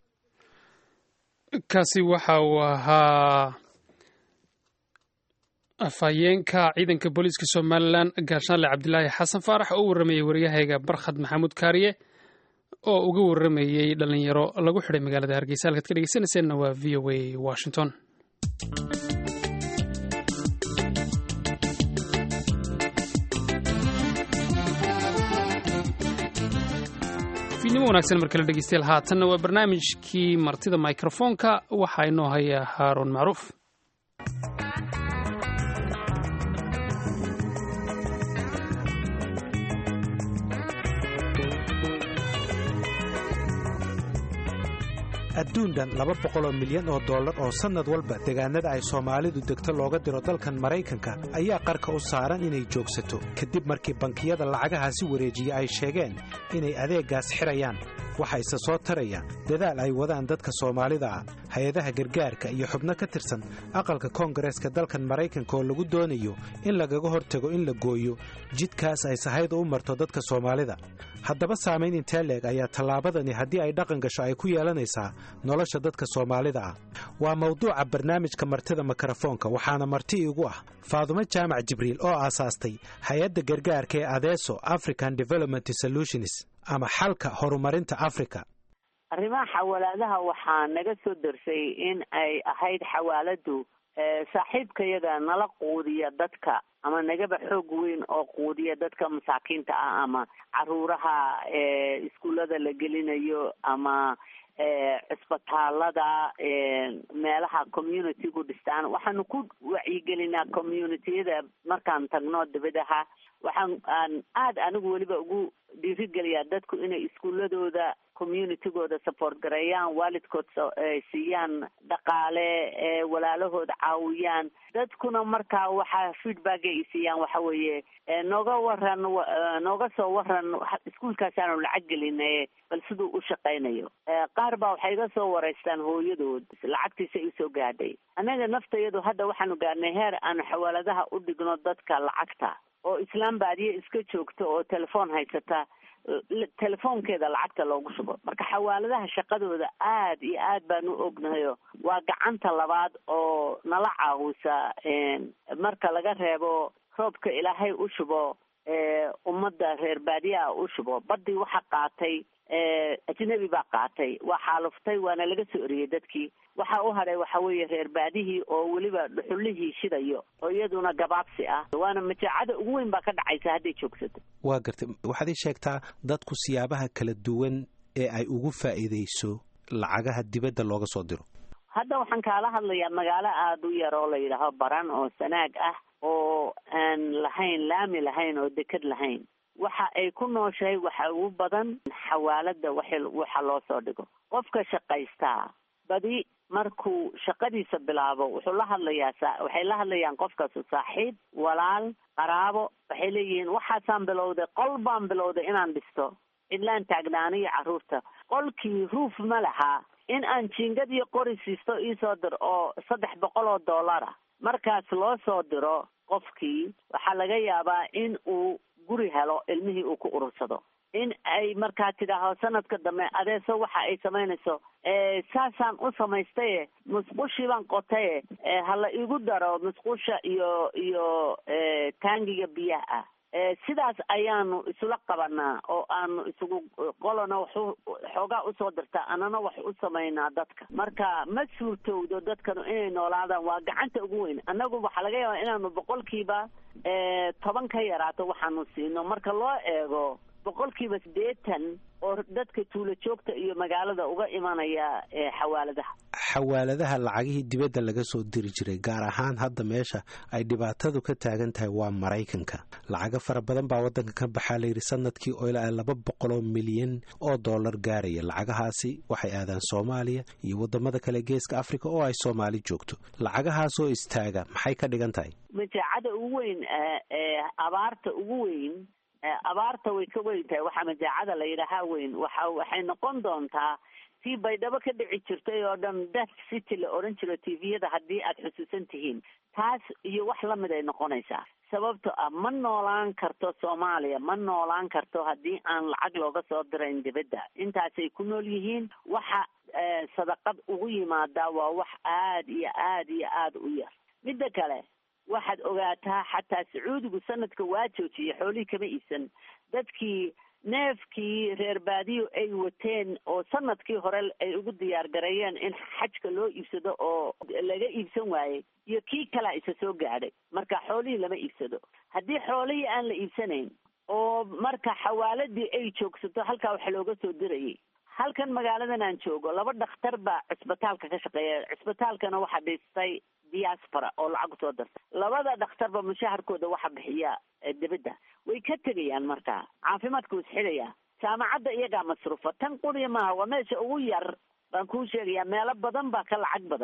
kaasi waxa uu ahaa afhayeenka ciidanka booliiska somalilan gaashaanle cabdilaahi xasan faarax oo u warramayey waryahayga barkhad maxamuud kaariye oo uga warramayey dhallinyaro lagu xidhay magaalada hargeysa halkaad ka dhegeysanayseena waa v o a washington fiidnimo wanaagsan mar kale dhegeystayaal haatanna waa barnaamijkii martida mikrofoonka waxaa inoo haya haaruun macruuf adduun dhan laba boqoloo milyan oo dollar oo sannad walba deegaanada ay soomaalidu degto looga diro dalkan maraykanka ayaa qarka u saaran inay joogsato kadib markii bankiyada lacagahaasi wareejiya ay sheegeen inay adeeggaas xidhayaan waxaa isa soo taraya dadaal ay wadaan dadka soomaalida ah hay-adaha gargaarka iyo xubno ka tirsan aqalka koongareeska dalkan maraykanka oo lagu doonayo in lagaga hortago in la gooyo jidkaas ay sahayda u marto dadka soomaalida haddaba saamayn intee leeg ayaa tallaabadani haddii ay dhaqan gasho ay ku yeelanaysaa nolosha dadka soomaalida ah waa mawduuca barnaamijka martida mikrofoonka waxaana marti igu ah faadumo jaamac jibriil oo aasaastay hay-adda gargaarka ee adeeso african development solutions ama xalka horumarinta africa arrimaha xawalaadaha waxaa naga soo darsay in ay ahayd xawaaladu saaxiibkayaga nala quudiya dadka ama nagaba xoog weyn oo quudiya dadka masaakiinta ah ama caruuraha iskuullada la gelinayo ama cisbitaalada meelaha communitygu dhistaan waxaanu ku wacyigelinaa communitiyada markaan tagno dibadaha waxaan aan aada anigu weliba ugu dhiirigeliyaa dadku inay iskuuladooda communitygooda support gareeyaan waalidkood siiyaan dhaqaale walaalahooda caawiyaan dadkuna markaa waxaa feedback ay siiyaan waxa weeye nooga waran nooga soo waran iskuolkaasaanu lacag gelinaye bal siduu u shaqaynayo qaar baa waxay iga soo wareystaan hooyadood lacagtiisa isoo gaadhay annaga naftayadu hadda waxaanu gaadhnay heer aanu xawaaladaha u dhigno dadka lacagta oo islaam baadiye iska joogto oo telefoon haysata telefoonkeeda lacagta loogu shubo marka xawaaladaha shaqadooda aad iyo aad baan u ognahayo waa gacanta labaad oo nala caawisa marka laga reebo roobka ilaahay u shubo ummadda reer baadiyaha u shubo badii waxa qaatay ajnabi baa qaatay waa xaaluftay waana laga soo eriyey dadkii waxa u hadhay waxa weeye reer baadihii oo weliba dhuxullihii shidayo oo iyaduna gabaabsi ah waana majaacada ugu weyn baa ka dhacaysa hadday joogsato waa gartay waxaad ii sheegtaa dadku siyaabaha kala duwan ee ay ugu faa'iidayso lacagaha dibadda looga soo diro hadda waxaan kaala hadlayaa magaalo aada u yar oo la yidhaaho baran oo sanaag ah oo aan lahayn laami lahayn oo deked lahayn waxa ay ku nooshahay waxa ugu badan xawaalada wa waxa loo soo dhigo qofka shaqaystaa badi markuu shaqadiisa bilaabo wuxuu la hadlayaa waxay la hadlayaan qofkaasu saaxiib walaal qaraabo waxay leeyihiin waxaasaan bilowday qol baan bilowday inaan dhisto cidlaan taagnaaniyo carruurta qolkii ruuf ma laha in aan jiingad iyo qori siisto iisoo dir oo saddex boqol oo dollar ah markaas loo soo diro qofkii waxaa laga yaabaa in uu guri helo ilmihii uu ku urursado in ay markaa tidhaaho sanadka dambe adeeso waxa ay samaynayso saasaan u samaystaye musqushii baan qotaye hala igu daro musqusha iyo iyo taangiga biyaha ah sidaas ayaanu isula qabanaa oo aanu isugu qolana waxu xoogaa usoo dirtaa anana wax u samaynaa dadka marka ma suurtowdo dadkanu inay noolaadaan waa gacanta ugu weyn annagu waxaa laga yaabaa inaanu boqolkiiba toban ka yaraato waxaanu siino marka loo eego boqolkiiba siddeetan oo dadka tuulo joogta iyo magaalada uga imanaya xawaaladaha xawaaladaha lacagihii dibadda laga soo diri jiray gaar ahaan hadda meesha ay dhibaatadu ka taagan tahay waa maraykanka lacago fara badan baa waddanka ka baxaa layidhi sanadkii oo ilaa laba boqoloo milyan oo dollar gaaraya lacagahaasi waxay aadaan soomaaliya iyo waddamada kale geeska africa oo ay soomaali joogto lacagahaasoo istaaga maxay ka dhigan tahay majaacada ugu weyn abaarta ugu weyn abaarta way ka weyn tahay waxaa majaacada la yidhaahaa weyn waxa waxay noqon doontaa tii baydhabo ka dhici jirtay oo dhan death city la odhan jiro tviyada haddii aad xusuusan tihiin taas iyo wax lamid ay noqonaysaa sababto ah ma noolaan karto soomaaliya ma noolaan karto haddii aan lacag looga soo dirayn dibadda intaasay ku nool yihiin waxa sadaqad ugu yimaadaa waa wax aad iyo aad iyo aada u yar midda kale waxaad ogaataa xataa sacuudigu sanadka waa joojiyey xoolihii kama iibsan dadkii neefkii reer baadiyo ay wateen oo sanadkii hore ay ugu diyaar gareeyeen in xajka loo iibsado oo laga iibsan waayey iyo kii kalea isa soo gaadhay marka xoolihii lama iibsado haddii xoolihii aan la iibsanayn oo marka xawaaladii ay joogsato halkaa waxa looga soo dirayay halkan magaaladan aan joogo laba dhakhtar baa cisbitaalka ka shaqeeya cisbitaalkana waxaa dhistay diaspora oo lacag usoo darta labada dhakhtarba mushaharkooda waxa bixiya dibadda way ka tegayaan markaa caafimaadka wuu isxidhayaa jaamacadda iyagaa masruufa tan quriya maaha waa meesha ugu yar baan kuu sheegayaa meelo badan baa ka lacag badan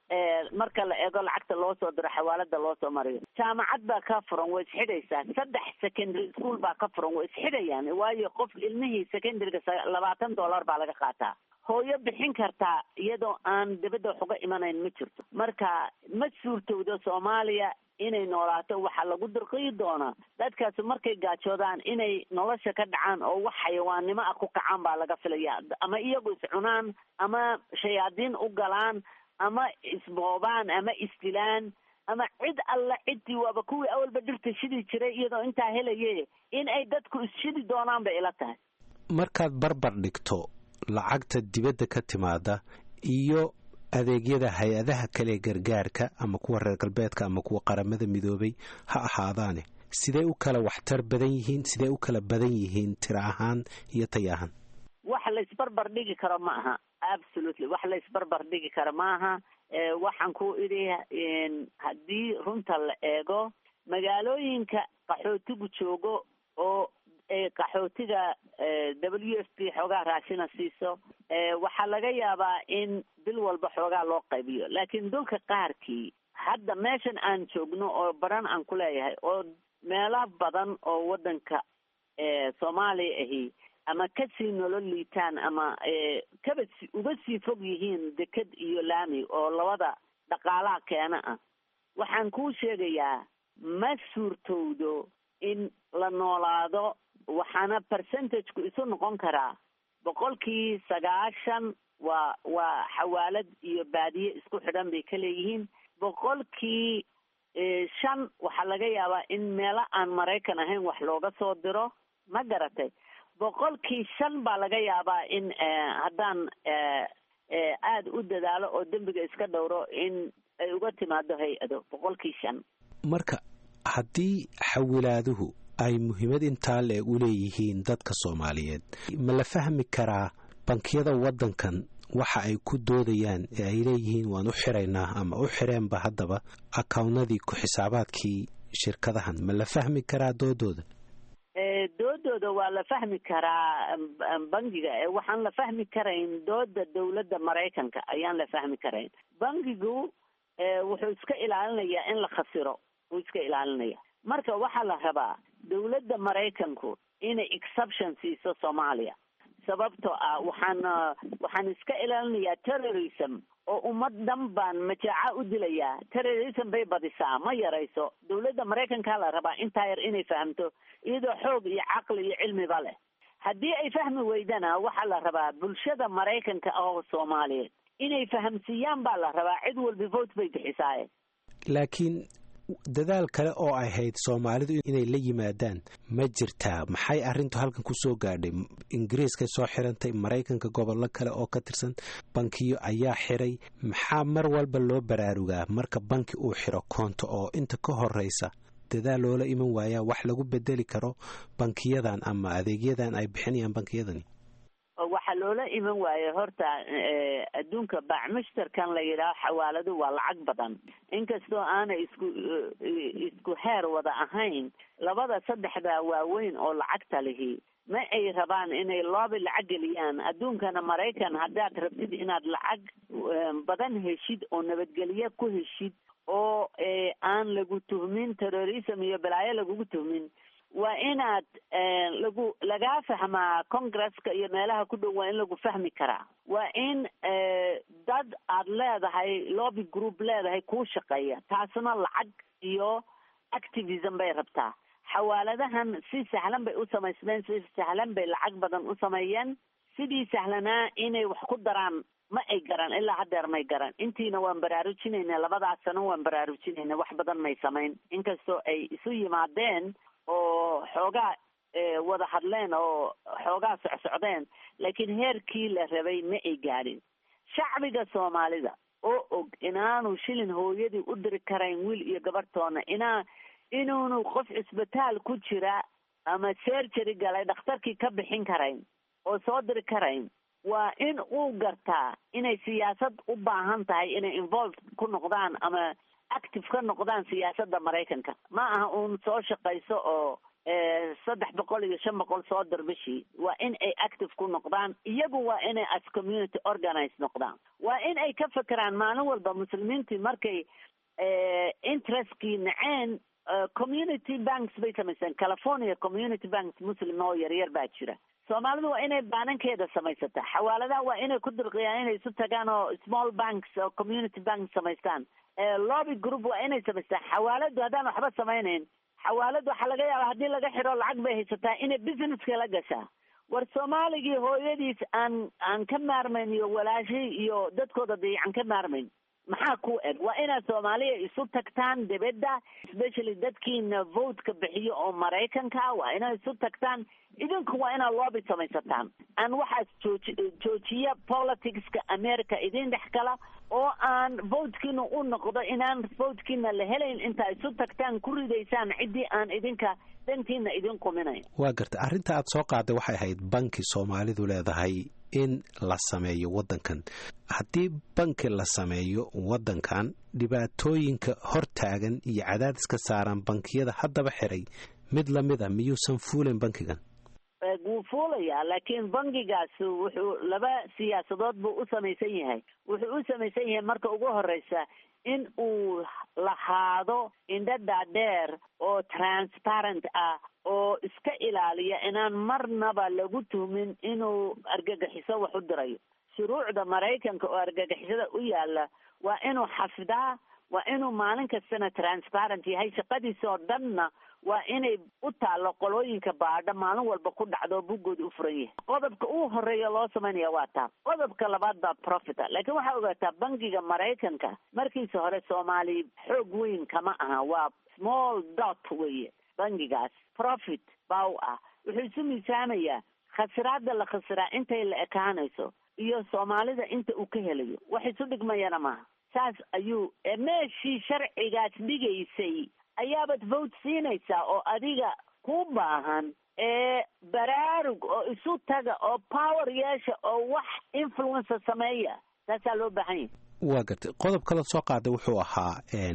marka la eego lacagta loo soo diro xawaalada loo soo mariyo jaamacad baa ka furan way isxidhaysaa saddex secondary school baa ka furan way isxidhayaan waayo qof ilmihii secondaryga labaatan dollar baa laga qaataa hooyo bixin kartaa iyadoo aan dibadda wax uga imanayn ma jirto marka ma suurtowdo soomaaliya inay noolaato waxaa lagu dirqiyi doonaa dadkaasi markay gaajoodaan inay nolosha ka dhacaan oo wax xayawaannimo ah ku kacaan baa laga filaya ama iyagu iscunaan ama shayaadiin u galaan ama isboobaan ama isdilaan ama cid alla ciddii waaba kuwii awalba dhirta shidi jiray iyadoo intaa helaye in ay dadku isshidi doonaan bay ila tahay markaad barbar dhigto lacagta dibadda ka timaada iyo adeegyada hay-adaha kale gargaarka ama kuwa reer galbeedka ama kuwa qaramada midoobay ha ahaadaane sidee u kala waxtar badan yihiin sidee u kala badan yihiin tiro ahaan iyo tay ahaan wax la isbarbar dhigi karo ma aha absolutely wax la isbarbar dhigi karo ma aha waxaan ku idhi haddii runta la eego magaalooyinka qaxootigu joogo oo qaxootiga w f p xoogaa raashina siiso waxaa laga yaabaa in bil walba xoogaa loo qaybiyo laakiin dulka qaarkii hadda meeshan aan joogno oo baran aan ku leeyahay oo meelo badan oo waddanka soomaaliya ahi ama kasii nolol liitaan ama kaba si uga sii fog yihiin deked iyo laami oo labada dhaqaalaha keena ah waxaan kuu sheegayaa ma suurtowdo in la noolaado waxaana percentageku isu noqon karaa boqolkii sagaashan waa waa xawaalad iyo baadiye isku xidhan bay ka leeyihiin boqolkii shan waxaa laga yaabaa in meelo aan maraykan ahayn wax looga soo diro ma garatay boqolkii shan baa laga yaabaa in haddaan aada u dadaalo oo dembiga iska dhowro in ay uga timaado hay-ado boqolkii shan marka haddii xawilaaduhu ay muhiimad intaa le u leeyihiin dadka soomaaliyeed ma la fahmi karaa bankiyada waddankan waxa ay ku doodayaan ee ay leeyihiin waan u xiraynaa ama u xireenba haddaba akawnnadii ku-xisaabaadkii shirkadahan ma la fahmi karaa doodooda doodooda waa la fahmi karaa bangiga waxaan la fahmi karayn dooda dowladda maraykanka ayaan la fahmi karayn bangigu wuxuu iska ilaalinayaa in la khasiro wuu iska ilaalinaya marka waxaa la rabaa dowladda maraykanku inay exception siiso soomaaliya sababtoo ah waxaan waxaan iska ilaalinayaa terrorism oo ummad dhan baan majaaca u dilayaa terrorism bay badisaa ma yarayso dowladda maraykankaa la rabaa intaa yar inay fahamto iyadoo xoog iyo caqli iyo cilmiba leh haddii ay fahmi weydana waxaa la rabaa bulshada maraykanka oo soomaaliyeed inay fahamsiiyaan baa la rabaa cid walba vote bay bixisaaye laakiin dadaal kale oo ay hayd soomaalidu inay la yimaadaan ma jirtaa maxay arrintu halkan ku soo gaadhay ingiriiskay soo xirantay maraykanka gobollo kale oo ka tirsan bankiyo ayaa xiray maxaa mar walba loo baraarugaa marka banki uu xiro koonto oo inta ka horeysa dadaal loola iman waayaa wax lagu bedeli karo bankiyadan ama adeegyadan ay bixinayaan bankiyadani waxaa loola iman waaye horta adduunka baacmushtarkan la yidhaaho xawaaladu waa lacag badan inkastoo aanay isku isku heer wada ahayn labada saddexda waaweyn oo lacagta lihi ma ay rabaan inay loobi lacag geliyaan adduunkana maraykan haddaad rabtid inaad lacag badan heshid oo nabadgelyo ku heshid oo aan lagu tuhmin terrorism iyo balaayo lagugu tuhmin waa inaad lagu lagaa fahmaa congresska iyo meelaha ku dhow waa in lagu fahmi karaa waa in dad aad leedahay lobby group leedahay kuu shaqeeya taasna lacag iyo activism bay rabtaa xawaaladahan si sahlan bay u samaysmeen si sahlan bay lacag badan u sameeyeen sidii sahlanaa inay wax ku daraan ma ay garan ilaa haddeer may garan intiina waan baraarujinayna labadaas sano waan baraarujinayna wax badan may samayn inkastoo ay isu yimaadeen oo xoogaa wada hadleen oo xoogaa socsocdeen laakiin heerkii la rabay ma ay gaadhin shacbiga soomaalida oo og inaanu shilin hooyadii u diri karayn wiil iyo gabarhtoona inaa inuunu qof cisbitaal ku jira ama sergery galay dhakhtarkii ka bixin karayn oo soo diri karayn waa in uu gartaa inay siyaasad u baahan tahay inay involve ku noqdaan ama active ka noqdaan siyaasadda maraykanka ma aha uun soo shaqayso oo saddex boqol iyo shan boqol soo dir bishii waa in ay active ku noqdaan iyagu waa inay as community organize noqdaan waa in ay ka fekeraan maalin walba muslimiintii markay interestkii naceen community banks bay samaysteen california community banks muslim oo yaryar baa jira soomaalidu waa inay baanankeeda samaysataa xawaaladaha waa inay ku dirqiyaan inay isu tagaan oo small banks oo community banks samaystaan lobby group waa inay samaystaan xawaaladu haddaan waxba samaynayn xawaalad waxaa laga yaaba haddii laga xidho lacag bay haysataa inay businesska la gashaa war soomaaligii hooyadiis aan aan ka maarmayn iyo walaashay iyo dadkooda dayacan ka maarmayn maxaa ku eg waa inaad soomaaliya isu tagtaan dibadda especially dadkiina votka bixiyo oo maraykanka waa inaad isu tagtaan idinku waa inaad loobi samaysataan aan waxaas jooji joojiya politicska america idin dhex gala oo aan votekiina u noqdo inaan votekiina la helayn intaa isu tagtaan ku ridaysaan ciddii aan idinka dantiina idin quminayn waa garta arrinta aad soo qaaday waxay ahayd banki soomaalidu leedahay in la sameeyo waddankan haddii banki la sameeyo waddankan dhibaatooyinka hortaagan iyo cadaadiska saaran bankiyada haddaba xiray mid lamid a miyuusan fuulayn bankigan wuu fuulayaa laakiin bankigaas wuxuu laba siyaasadood buu u samaysan yahay wuxuu u samaysan yahay marka ugu horeysa in uu lahaado indhadha dheer oo transparent ah oo iska ilaaliya inaan marnaba lagu tuhmin inuu argagixiso wax u dirayo shuruucda maraykanka oo argagixisada u yaala waa inuu xafidaa waa inuu maalin kastana transparent yahay shaqadiisa oo dhanna waa inay u taallo qolooyinka baadha maalin walba ku dhacdo buggooda u furan yahay qodobka uu horeeya loo samaynaya waa taa qodobka labaad baa profita laakiin waxaa ogaataa bankiga maraykanka markiisa hore soomaali xoog weyn kama aha waa small dot weye bankigaas profit baa u ah wuxuu isu miisaamayaa khasiraada la khasiraa intay la ekaanayso iyo soomaalida inta uu ka helayo wax isu dhigmayana maaha saas ayuu meeshii sharcigaas dhigaysay ayaabaad vote siinaysaa oo adiga ku baahan ee baraarug oo isu taga oo power yeesha oo wax influencer sameeya taasaa loo baahan yahay waa gartay qodob kale soo qaada wuxuu ahaa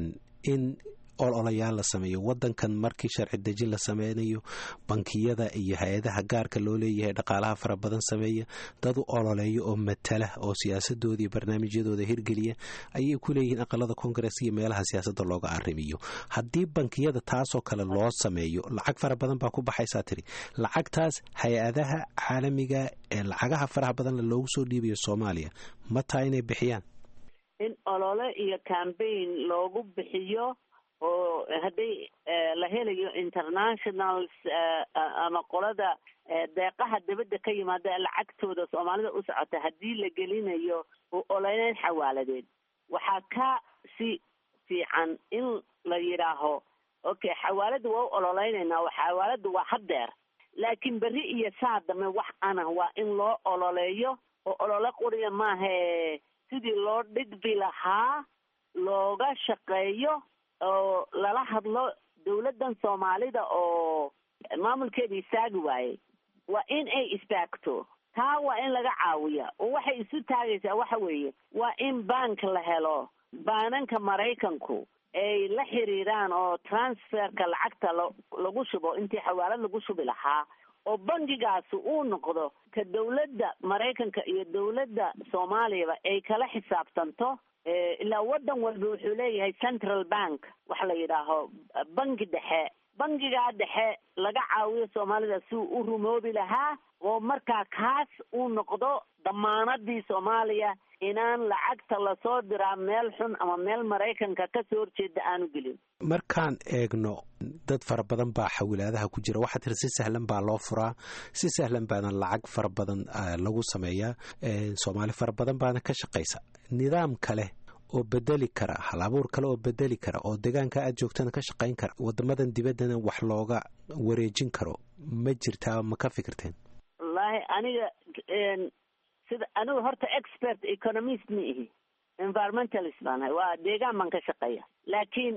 in ololayaal la sameeyo waddankan markii sharci dejin la sameynayo bankiyada iyo hay-adaha gaarka loo leeyahay dhaqaalaha fara badan sameeya dad u ololeeya oo matala oo siyaasadooda iyo barnaamijyadooda hirgeliya ayay ku leeyihiin aqalada kongares iyo meelaha siyaasadda looga arrimiyo haddii bankiyada taasoo kale loo sameeyo lacag fara badan baa ku baxaysaa tiri lacagtaas hay-adaha caalamiga ee lacagaha faraha badanle loogu soo dhiibayo soomaaliya ma taa inay bixiyaan in olole iyo cambaign loogu bixiyo oo hadday la helayo internationals ama qolada deeqaha dibadda ka yimaada lacagtooda soomaalida u socota haddii la gelinayo ololeyn xawaaladeed waxaa ka si fiican in la yidhaaho okay xawaalada waa u ololeynaynaa xawaalada waa hadeer laakiin berri iyo saa dambe wax ana waa in loo ololeeyo oo olole quriya maahae sidii loo dhigbi lahaa looga shaqeeyo oo lala hadlo dawladdan soomaalida oo maamulkeeda istaagi waayey waa in ay istaagto taa waa in laga caawiya oo waxay isu taagaysaa waxa weeye waa in bank la helo baananka maraykanku ay la xiriiraan oo transferka lacagta la lagu shubo intii xawaalad lagu shubi lahaa oo bankigaasi uu noqdo ka dawladda maraykanka iyo dawladda soomaaliyaba ay kala xisaabtanto ilaa waddan walba wuxuu leeyahay central bank waxa la yidhaaho banki dhexe bankigaa dhexe laga caawiyo soomaalida si uu u rumoobi lahaa oo markaa kaas uu noqdo damaanadii soomaaliya inaan lacagta lasoo diraa meel xun ama meel maraykanka kasoo horjeeda aanu gelin markaan eegno dad fara badan baa xawilaadaha ku jira waxaa tiri si sahlan baa loo furaa si sahlan baana lacag fara badan lagu sameeyaa soomaali fara badan baana ka shaqaysa nidaam kale oo bedeli kara hal abuur kale oo bedeli kara oo deegaanka aad joogtana ka shaqayn kara wadamadan dibaddana wax looga wareejin karo ma jirtaa ma ka fikirteen wallaahi aniga sida anigu horta expert economist ma ihi environmentalist baan ahay waa deegaan baan ka shaqeeya laakiin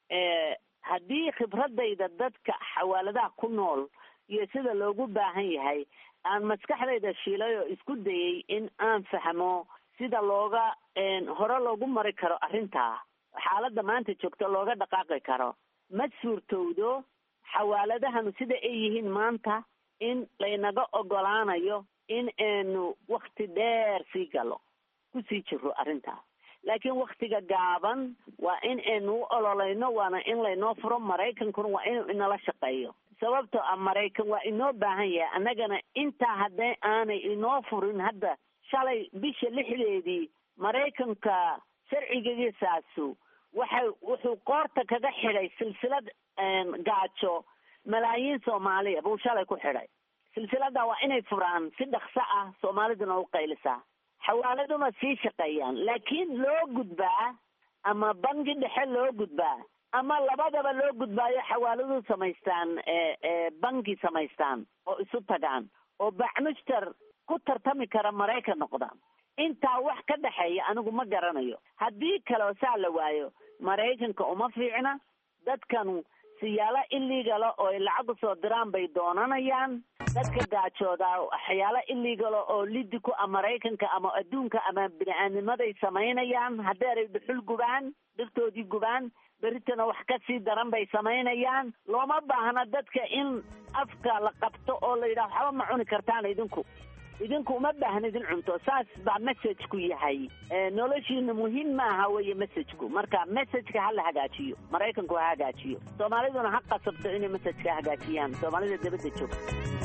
haddii khibradayda dadka xawaaladaha ku nool iyo sida loogu baahan yahay aan maskaxdayda shiilay oo isku dayay in aan fahmo sida looga hore loogu mari karo arrintaa xaaladda maanta joogto looga dhaqaaqi karo ma suurtowdo xawaaladahanu sida ay yihiin maanta in laynaga ogolaanayo in aynu wakti dheer sii galo kusii jiro arrintaas laakiin waktiga gaaban waa in aynu u ololayno waana in laynoo furo maraykankuna waa inuu inala shaqeeyo sababtoo ah maraykan waa inoo baahan yahay annagana intaa haddee aanay inoo furin hadda shalay bisha lixdeedii maraykanka sharcigiisaasu waxay wuxuu qoorta kaga xidhay silsilad gaajo malaayiin soomaaliya buu shalay ku xidhay silsilada waa inay furaan si dhakso ah soomaaliduna u qaylisaa xawaaladuna sii shaqeeyaan laakiin loo gudbaa ama bangi dhexe loo gudbaa ama labadaba loo gudbaayo xawaaladu samaystaan bangi samaystaan oo isu tagaan oo bacmushtar ku tartami kara maraykan noqdaan intaa wax ka dhexeeya anigu ma garanayo haddii kaleo saa la waayo maraykanka uma fiicna dadkanu siyaalo illegala oo ay lacag usoo diraan bay doonanayaan dadka gaajooda waxyaalo illegala oo lidi ku ah maraykanka ama adduunka ama bini-aadnimaday samaynayaan haddeeray dhuxul gubaan dhirtoodii gubaan beritana wax ka sii daran bay samaynayaan looma baahna dadka in afka la qabto oo la yidhaha waxba ma cuni kartaan idinku idinku uma baahna idin cunto saas baa messageku yahay noloshiina muhiim maaha weye messageku marka messageka ha la hagaajiyo maraykanku ha hagaajiyo soomaaliduna ha qasabto inay messageka hagaajiyaan soomaalida dabadda joogta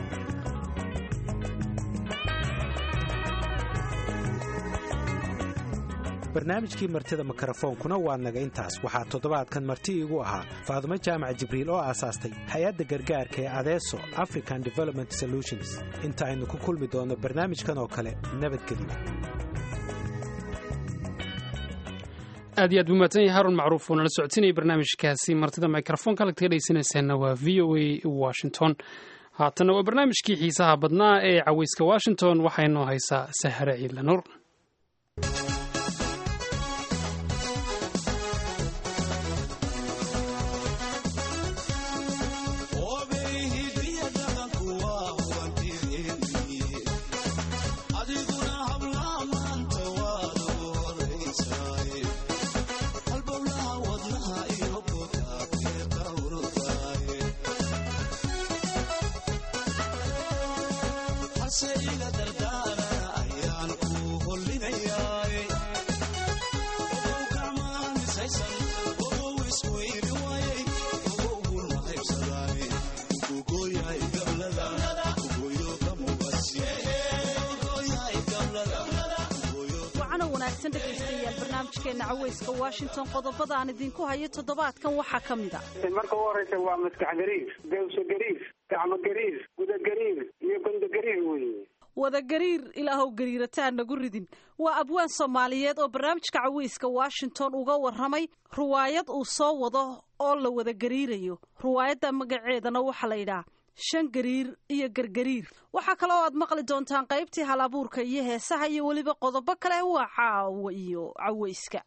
barnaamijkii martida mikrofoonkuna waa naga intaas waxaa toddobaadkan marti iigu ahaa faadumo jaamac jibriil oo aasaastay hay-adda gargaarka ee adeeso african development solutions inta aynu ku kulmi doonno barnaamijkan oo kale nabadgelyo aad iyo aad buu mahadsan yahay haarun macruuf oo nala socodsiinaya barnaamijkaasi martida mikrofoonka halkaad ka dhegeysanaysaana waa v o a washington haatanna waa barnaamijkii xiisaha badnaa ee caweyska washington waxaynoo haysaa sahare ciidla nuur caweyska washington qodobada aan idinku hayo toddobaadkan waxaa ka mid a marka u horeysa waa maskax gariir dawso gariir gacmo gariir guda gariir iyo gondo gariir weye wada gariir ilaahow gariirataan nagu ridin waa abwaan soomaaliyeed oo barnaamijka caweyska washington uga warramay ruwaayad uu soo wado oo la wada gariirayo ruwaayadda magaceedana waxaa la yidhaha shan gariir iyo gargariir waxaa kale oo aad maqli doontaan qaybtii hal abuurka iyo heesaha iyo weliba qodobo kale waa caawa iyo caweyska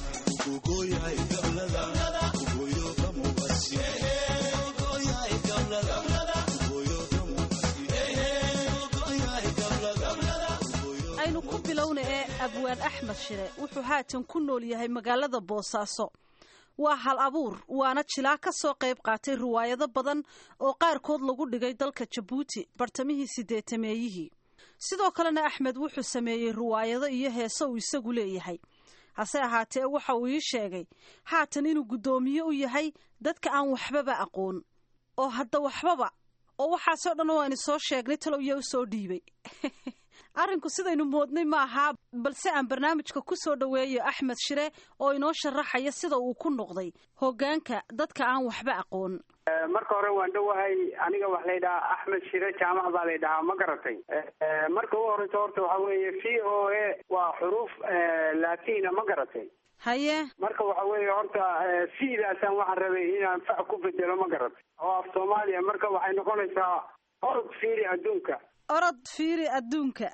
aynu ku bilowna ee abwaan axmed shire wuxuu haatan ku nool yahay magaalada boosaaso waa hal abuur waana jilaa ka soo qayb qaatay riwaayado badan oo qaarkood lagu dhigay dalka jabuuti bartamihii sideetameeyihii sidoo kalena axmed wuxuu sameeyey riwaayado iyo heese uu isagu leeyahay hase ahaatee waxa uu ii sheegay haatan inuu guddoomiye u yahay dadka aan waxbaba aqoon oo hadda waxbaba oo waxaasoo dhan oo aynu soo sheegnay talow yaa u soo dhiibay arrinku sidaynu moodnay ma ahaa balse aan barnaamijka ku soo dhoweeyo axmed shire oo inoo sharaxaya sida uu ku noqday hoggaanka dadka aan waxba aqoon marka hore waan dhowahay aniga waxa laydhahaa axmed shire jaamac baa laydhahaa ma garatay marka u horeysa horta waxa weeye v o a waa xuruuf latina ma garatay haye marka waxa weeye horta sidaasaan waxaan rabay inaan fac ku bedelo ma garatay oo af soomaaliya marka waxay noqonaysaa orod fiiri adduunka orod fiiri adduunka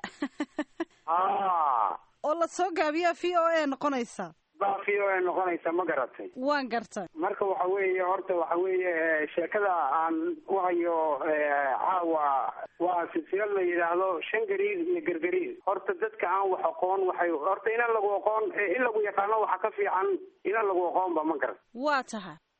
a oo la soo gaabiyaa v o a noqonaysa baa v o a noqonaysa ma garatay waan gartay marka waxa weeye horta waxa weeye sheekada aan u hayo caawa waa silsilad la yidhaahdo shan gariir iyo gargariir horta dadka aan wax aqoon waxay horta inan lagu aqoon in lagu yaqaano waxa ka fiican inan lagu aqoonba ma garat waa tahay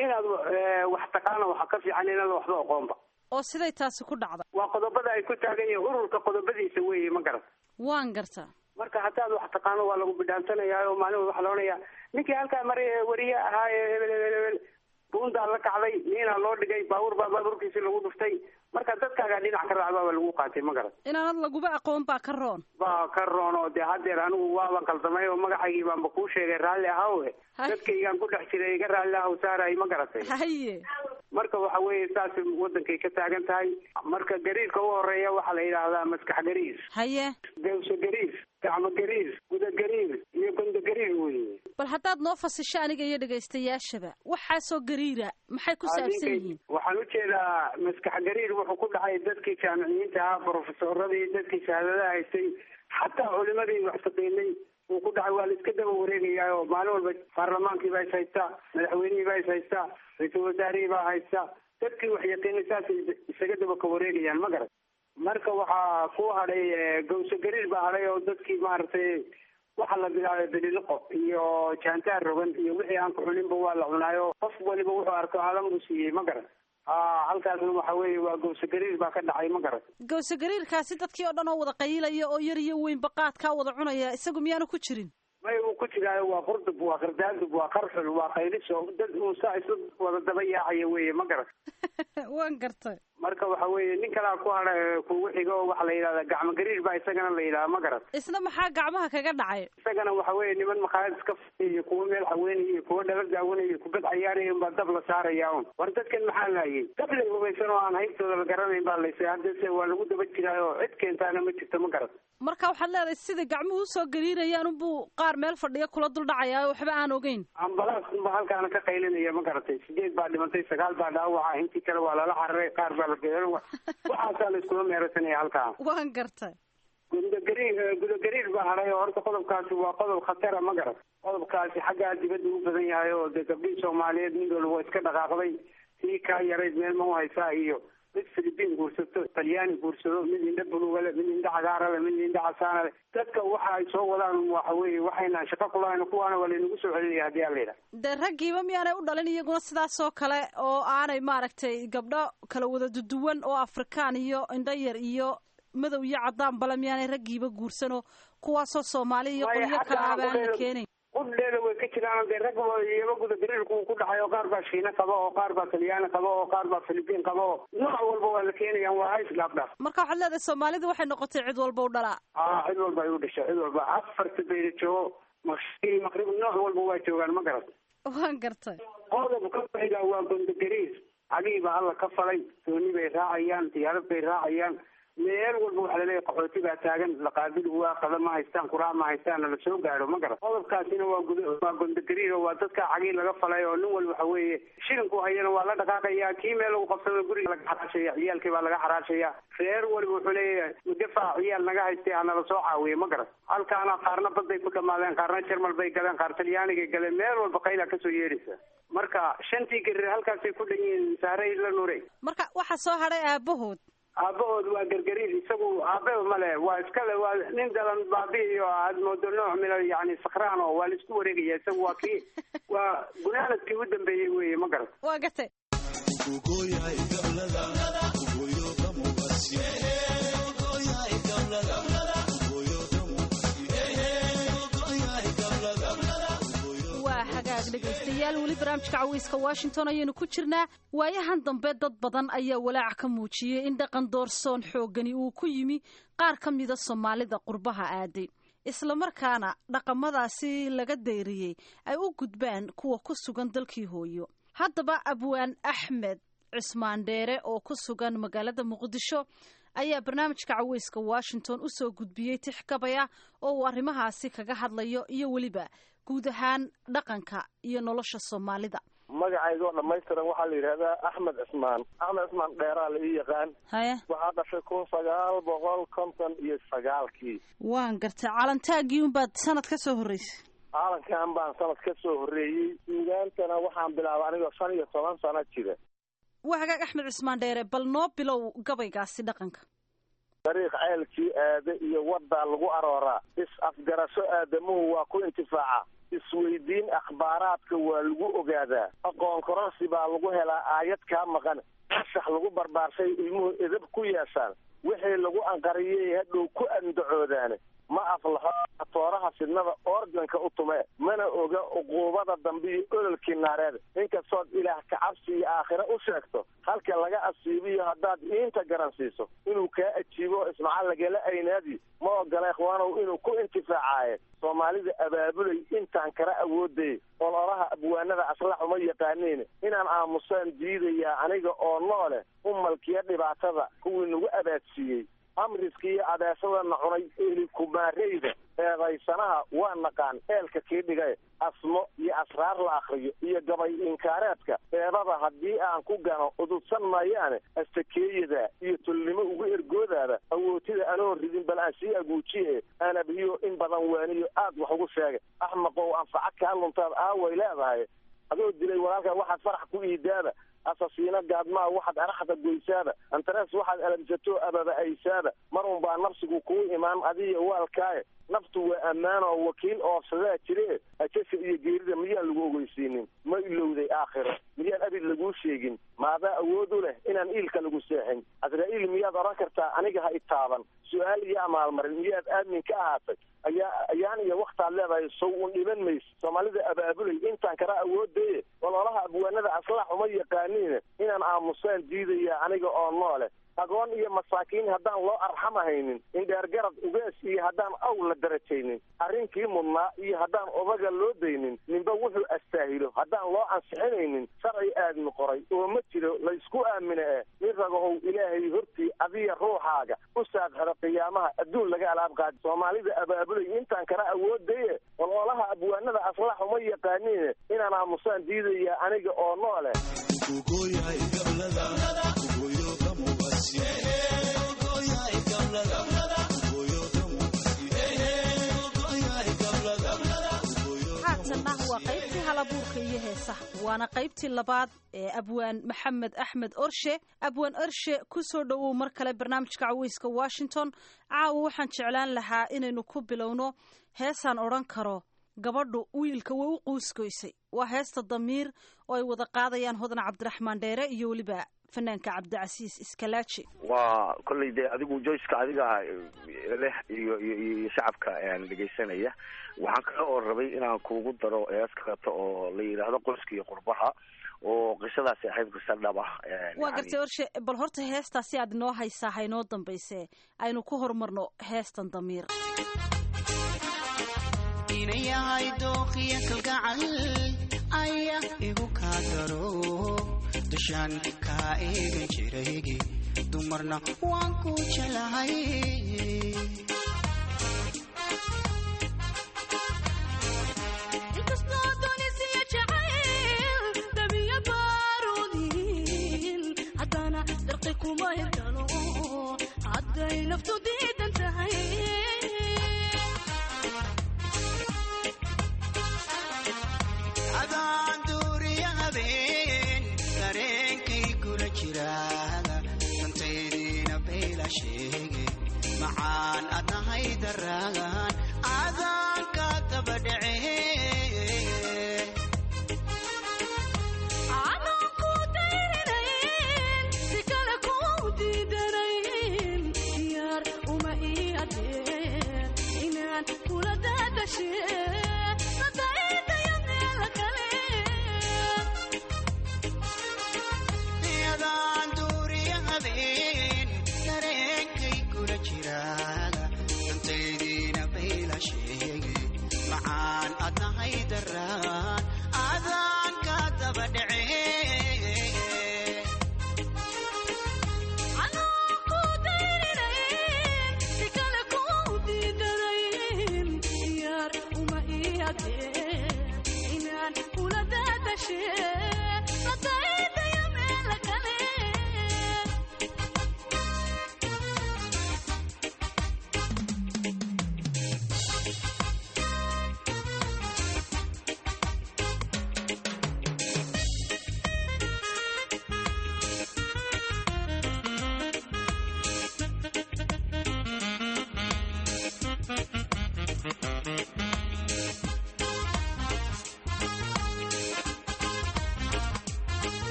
inaad wax taqaana waxa ka fiican inaad waxba aqoonba oo siday taasi ku dhacda waa qodobada ay ku taagan yihiin ururka qodobadiisa weeye ma garat waan gartaa marka haddaad wax taqaano waa lagu bidhaansanaya oo maalin waxa laonayaa ninkii halkaa mari wariye ahaa ee hebel hebel hebel buundaa la kacday niinaa loo dhigay baabuur baa baabuurkiisi lagu dhuftay marka dadkaagaa dhinac ka raacbaa baa lagu qaatay ma garat inaanad laguba aqoon baa ka roon baa ka roon oo dee haddeer anigu waaban qaldamay oo magacaygii baanba kuu sheegay raalli ahawe dadkaygaan ku dhex jiray iga raalli ahaw saaray ma garatay haye marka waxa weeye saas wadankay ka taagan tahay marka gariirka u horeeya waxaa la yidhaahdaa maskax gariir haye gawso gariir gacmo gariir guda gariir iyo gondo gariir weye bal haddaad noo fasisho aniga iyo dhegaystayaashaba waxaasoo gariira maxay ku saabsan yihiin waxaan ujeedaa maskax gariir wuxuu ku dhacay dadkii jaamiciyiinta ahaa brofesoradii dadkii shahaadadaha haystay xataa culimadii wax taqiinay uu ku dhacay waa la iska daba wareegayaa oo maalin walba baarlamaankii baa is haystaa madaxweynihii baa is haystaa ra-iisul wasaarihii baa haysta dadkii wax yaqiinay saasay isaga daba ka wareegayaan ma garat marka waxaa ku hadhay gawso gariir baa hadhay oo dadkii maaragtay waxa la bilaabay beliliqo iyo jaantaar rogan iyo wixii aan ku cuninba waa la cunaayo qof waliba wuxuu arko alam buu siiyey ma garat a halkaasna waxa weeye waa gawso gariir baa ka dhacay ma garat gawso gariirkaasi dadkii oo dhan oo wada qayilaya oo yar iyo weynba qaadkaa wada cunaya isagu miyaanu ku jirin may uu ku jiraayo waa qurdub waa qardaadub waa qarxul waa qayliso dad uu saa isu wada daba yaacaya weeye ma garat waan gartay marka waxa weeye nin kalaa ku hadha kugu xigo oo waxa la yidhahdaa gacmo gariir baa isagana la yidhaha ma garat isna maxaa gacmaha kaga dhacay isagana waxa weeye niman makhaayad iska fadhiya iyo kuwa meel haweenaya iyo kuwa dhala daawanaya iyo kubad cayaaraya unbaa dab la saaraya un war dadkan maxaa laayay dab la hubaysan oo aan haybtooda la garanayn baa laysay haddase waa lagu daba jiraayo cid keentaana ma jirto ma garat marka waxaad leedahay sida gacmuhu usoo gariirayaan unbuu qaar meel fadhiya kula dul dhacaya waxba aan ogeyn ambalaas unba halkaana ka qaylinaya ma garatay sideed baa dhimantay sagaal baa dhaawaca intii kale waa lala cararay qaar baa la geeran waxaasaa la iskula meerasanaya halkaa waan gartay gudagariir gudagariir baa hadhay oo horta qodobkaasi waa qodob khatara ma garat qodobkaasi xaggaa dibadda u badan yahay oo dee gabdhihii soomaaliyeed mid walba waa iska dhaqaaqday tii kaa yarayd meel ma u haysaa iyo mid philibiin guursato talyaani guursado mid indha bulugale mid indha cagaarale mid indha casaanale dadka waxa ay soo wadaan waxa weeye waxaynaan shaqo kulahayn kuwaana waa laynagu soo celinaya haddii aan la yidhaha dee raggiiba miyaanay u dhalin iyaguna sidaasoo kale oo aanay maaragtay gabdho kala wada duduwan oo afrikaan iyo indho yar iyo madow iyo cadaan bale miyaanay raggiiba guursanoo kuwaasoo soomaali iyo qolyo kale abaan la keenayn qudheeda way ka jiraan dee rag iyaba guda gariirku ku dhacay oo qaar baa shiina qaba oo qaar baa talyaani qaba oo qaar baa philibiin qaba oo nooc walba waa la keenayaan waa hays dhaafdhaaf marka waxaad leedahay soomaalida waxay noqotay cid walba u dhalaa a cid walba ay u dhashay cid walba afarta bayda joogo maqrib maqrib nooc walba waa joogaan ma garat waan gartay qodob ka xiga waa gondo gariir cagihii baa alla ka falay dooni bay raacayaan diyaarad bay raacayaan meel walba waxaa laleeyahay qaxooti baa taagan laqaabil waa qada ma haystaan kuraa ma haystaan la soo gaadho ma garat qodobkaasina waa gud waa gondogariir oo waa dadka cagii laga falay oo nin walba waxa weeye shilinku hayana waa la dhaqaaqaya kii meel lagu qabsado guriga laga xaraashaya ciyaalkii baa laga xaraashaya reer waliba wuxuu leeyahay mudafaa ciyaal naga haystay hanala soo caawiye ma garat halkaana qaarna baday ku dhamaadeen qaarna jarmal bay galeen qaar talyaanigay galeen meel walba qayla kasoo yeedhaysa marka shantii gariir halkaasay ku dhan yihiin saaray la nuray marka waxaa soo hadhay aabahood aabahood waa gargariir isagu aababa male waa iskale waa nin dalan baabi'i oo aad moodo nooc mina yani sakraan oo waa la isku wareegaya isagu waa kii waa gunaanadkii u dambeeyey weye ma garat waa gartay waa hagaag dhegaystayaal weli barnaamijka cawiiska washington ayaynu ku jirnaa waayahan dambe dad badan ayaa walaac ka muujiyey in dhaqan doorsoon xooggani uu ku yimi qaar ka mida soomaalida qurbaha aaday islamarkaana dhaqamadaasi laga dayriyey ay u gudbaan kuwa ku sugan dalkii hooyo haddaba abwaan axmed cismaan dheere oo ku sugan magaalada muqdisho ayaa barnaamijka caweyska washington u soo gudbiyey tixgabay ah oo uu arrimahaasi kaga hadlayo iyo weliba guud ahaan dhaqanka iyo nolosha soomaalida magacayga oo dhamaystiran waxaa la yidhahdaa axmed cismaan axmed cismaan dheeraa la ii yaqaan haye waxaa dhashay kun sagaal boqol konton iyo sagaalkii waan gartay calantaaggii unbaad sanad ka soo horreysay caalankan baan sanad ka soo horreeyey suugaantana waxaan bilaabay anigoo shan iyo toban sano jira waa hagaag axmed cismaan dheere bal noo bilow gabaygaasi dhaqanka dariiq ceelkii aada iyo waddaa lagu arooraa is-afgarasho aadamuhu waa ku intifaaca isweydiin akhbaaraadka waa lagu ogaadaa aqoon kororsi baa lagu helaa aayad kaa maqan anshax lagu barbaarshay ilmuhu edab ku yeeshaan wixii lagu anqariyey hadhow ku andacoodaane ma aflaxo tooraha fidnada organka u tumee mana oga uquubada dambe iyo ololkii naareed inkastood ilaah kacabsi iyo aakhire u sheegto halka laga asiibiyo haddaad iinta garansiiso inuu kaa ajiibo ismaca lagala aynaadi ma ogola ikhwaanow inuu ku intifaacaaye soomaalida abaabulay intaan kala awoodayay ololaha abwaanada aslax uma yaqaaniin inaan aamusaan diidayaa aniga oo noole umalkiyo dhibaatada kuwii nagu abaadsiiyey amriska iyo adeesadana cunay eli kumaareyda eedaysanaha waa naqaan eelka kii dhigay asmo iyo asraar la akriyo iyo gabay inkaareedka eedada haddii aan ku gano ududsan maayaane astakeeyada iyo tolnimo ugu ergoodaada awootida anoo ridin bal aan sii aguujiye aan abiyo in badan waaniyo aad wax ugu sheegay axmaqow anfaca kaa luntaad aaway leedahay adoo dilay walaalkaa waxaad farax ku iidaaba asasiino gaadmaa waxaad araxda goysaaba antarees waxaad alamsato ababa aysaaba mar un baa nafsigu kuu imaan adiyo waalkaaye naftu waa ammaan oo wakiil oofsadaa jire ajasha iyo geerida miyaan lagu ogeysiinin ma ilowday aakhiro miyaan abid laguu sheegin maadaa awood u leh inaan iilka lagu seexin asraa-iil miyaad odhan kartaa aniga ha itaaban su-aal iyo amaalmarin miyaad aamin ka ahaatay ayaa ayaan iyo waktaad leedahay sow un dhiman mayse soomaalida abaabulay intaan kala awoodaye ololaha abwaanada aslax uma yaqaaniin inaan aamusaan diidaya aniga oo noole agoon iyo masaakiin haddaan loo arxamahaynin indheergarad ugees iyo haddaan aw la darajaynin arrinkii mudnaa iyo haddaan odaga loo daynin ninba wuxuu astaahilo haddaan loo ansixinaynin sharci aadmi qoray oo ma jiro laysku aamine eh nin ragahow ilaahay hortii adiya ruuxaaga u saadxiro qiyaamaha adduun laga alaab qaadi soomaalida abaabulay intaan kala awoodaye ololaha abwaanada aslax uma yaqaaniin inaan aamusaan diidaya aniga oo noole haatanna waa qaybtii halabuurka iyo heesaha waana qaybtii labaad ee abwaan maxamed axmed orshe abwaan orshe ku soo dhowow mar kale barnaamijka caweyska washington caawa waxaan jeclaan lahaa inaynu ku bilowno heesaan odhan karo gabadhu wiilka way u quuskoysay waa heesta damiir oo ay wada qaadayaan hodan cabdiraxmaan dheere iyo weliba fanaanka cabdicasiis iskalaaji waa kolley dee adigu joyceka adiga leh iyo iyo iyo shacabka dhegaysanaya waxaan kale oo rabay inaan kuugu daro hees kaleeto oo la yidhaahdo qoyska iyo qurbaha oo qisadaasi ahayd qisa dhab ah waa gartay orshe bal horta heestaasi aad inoo haysaa haynoo dambayse aynu ku horumarno heestan damiir inayahay dooqiya kalgacal ayaa igu kaa daro dushaan kaa eegan jiraygi dumarna waan ku jelahay hadday naftu diidan tahay adaan duuriya habeen dareenkay kula jiraaga dantaydiina bayla sheege macaan adna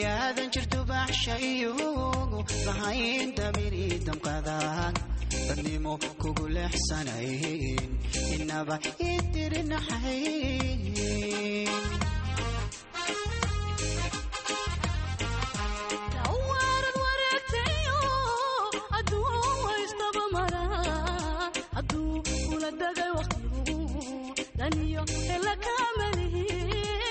miyaadan jirto baxshayogu lahayn damiri damqadan dadnimo kugu leexsanayn inaba idirinaxayn Tawaarad wareegtayo, hadduu haystaba maraa, hadduu kula dagay waqtigu, dan iyo hela kama lihin.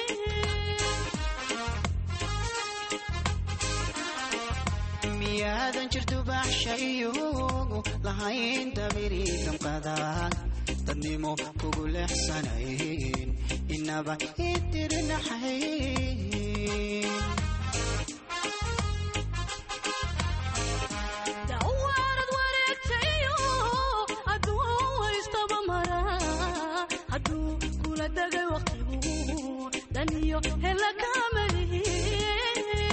miyaadan jirto baxshayogu lahayn damiri damqadan dadnimo kugu leexsanayn inaba idirinaxayn Tawaarad wareegtayo, hadduu haystaba maraa, hadduu kula dagay waqtigu, dan iyo hela kama lihin.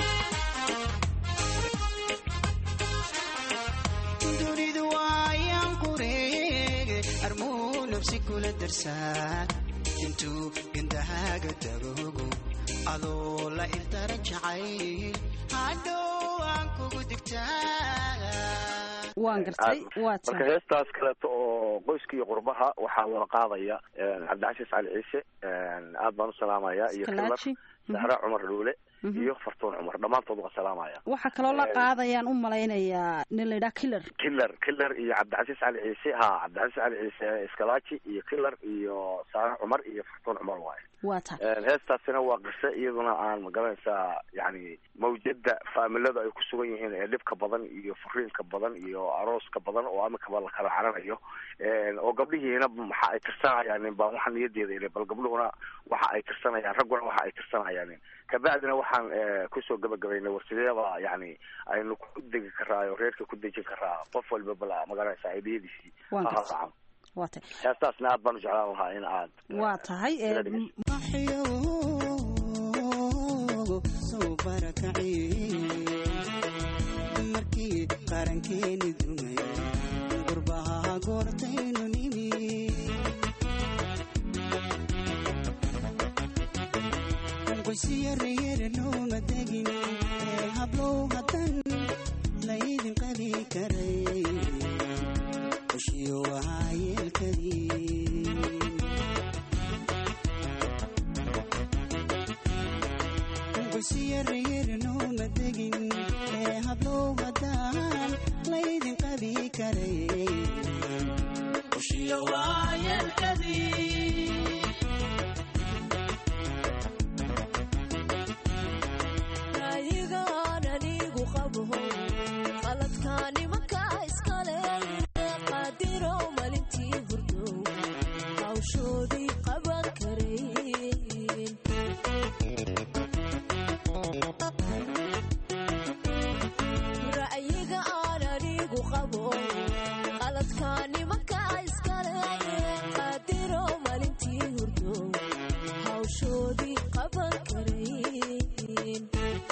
dunidu waayaan qureege armuu nafsi kula darsaan intuu gandahaaga tagogo adoo la ildaran jacayl hadhow aan kugu digtaa waan gartay waa marka tahay heestaas kaleeto oo qoyska iyo qurbaha waxaa wada qaadaya cabdicasiis cali ciise aad baan u salaamaya iyo kilar Kalaaji. sahra cumar dhuule iyo fartuun cumar dhammaantood waa salaamaya waxaa kaloo la Eh, qaadayaan u malaynayaa nin la yidhaha killer killer killer iyo cabdicasiis cali ciise ha cabdicasiis cali ciise iskalaaji iyo killer iyo sahra cumar iyo fartuun cumar waaye waa tahay heestaasina waa qise iyaduna aan magaranaysaa yani mawjada faamilada ay ku sugan yihiin ee dhibka badan iyo furiinka badan iyo arooska badan oo amikaba la kala caranayo oo gabdhihiina waxa ay tirsanayaan baa waxa niyadeeda ile bal gabdhuhuna waxa ay tirsanayaan ragguna waxa ay tirsanayaan kabacdina waxaan eh, kusoo gabagabaynay warsideeba yani aynu ku degi karaa oo reerka ku dejin karaa qof walba bala magaranaysaa aidiyadiisii Waan ha gartay. raaco waa tahay heestaasna aad baan u jeclaan lahaa in aad waa tahay eh, waxyoogo soo barakacay markii qarankeeni dumay gurbaha goortaynu nimi qoysiyarayere looma degin ee hablow haddan laydin qabi karay qoshiyo waa yeelkadii qoysiyarayere looma degin ee hablow haddaan laydin qabi karay qoshiyo waa yeelkadii Ra'yigaan anigu qabo, qaladkaan nimanka iskale, qaadiro maalintii hurdo, hawshoodii qaban karayn. Ra'yiga aan anigu qabo, qaladkaan nimanka iskale, qaadiro maalintii hurdo, hawshoodii qaban karayn.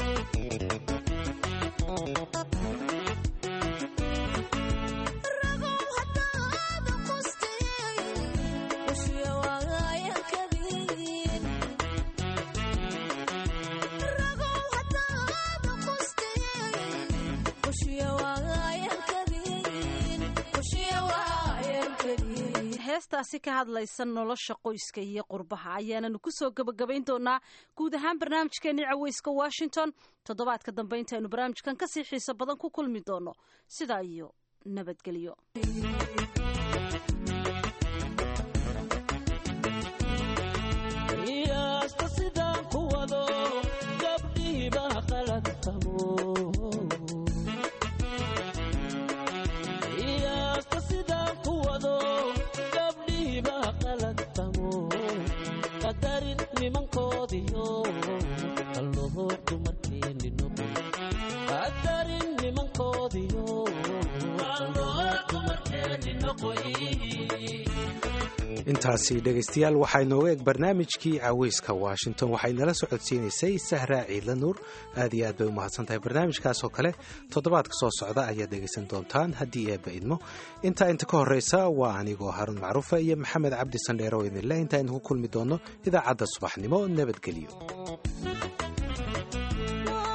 heestaasi ka hadlaysa nolosha qoyska iyo qurbaha ayaananu kusoo gebagabayn doonaa guud ahaan barnaamijkeennii caweyska washington toddobaadka dambe intaynu barnaamijkan kasii xiiso badan ku kulmi doono sidaa iyo nabadgelyo qiyaasta sidaan ku wado gabdhihiiba qalad qabo qiyaasta sidaan ku wado gabdhihiiba qalad qabo qadarin nimankoodiyo qalloho dumarkeeni noqon qadarin nimankoodiyo qalloho dumarkeeni noqon intaasi dhegaystayaal waxaa inooga eg barnaamijkii caweyska washington waxay nala socodsiinaysay sahraa ciidla nuur aad iyo aad bay u mahadsan tahay barnaamijkaas oo kale toddobaadka soo socda ayaad dhegaysan doontaan haddii eebba idmo intaa inta ka horreysa waa anigoo haruun macruufa iyo maxamed cabdi sandheero oo idinleh intaa idinku kulmi doono idaacadda subaxnimo nabadgelyo Waa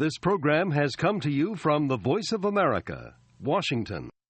This program has come to you from the Voice of America, Washington.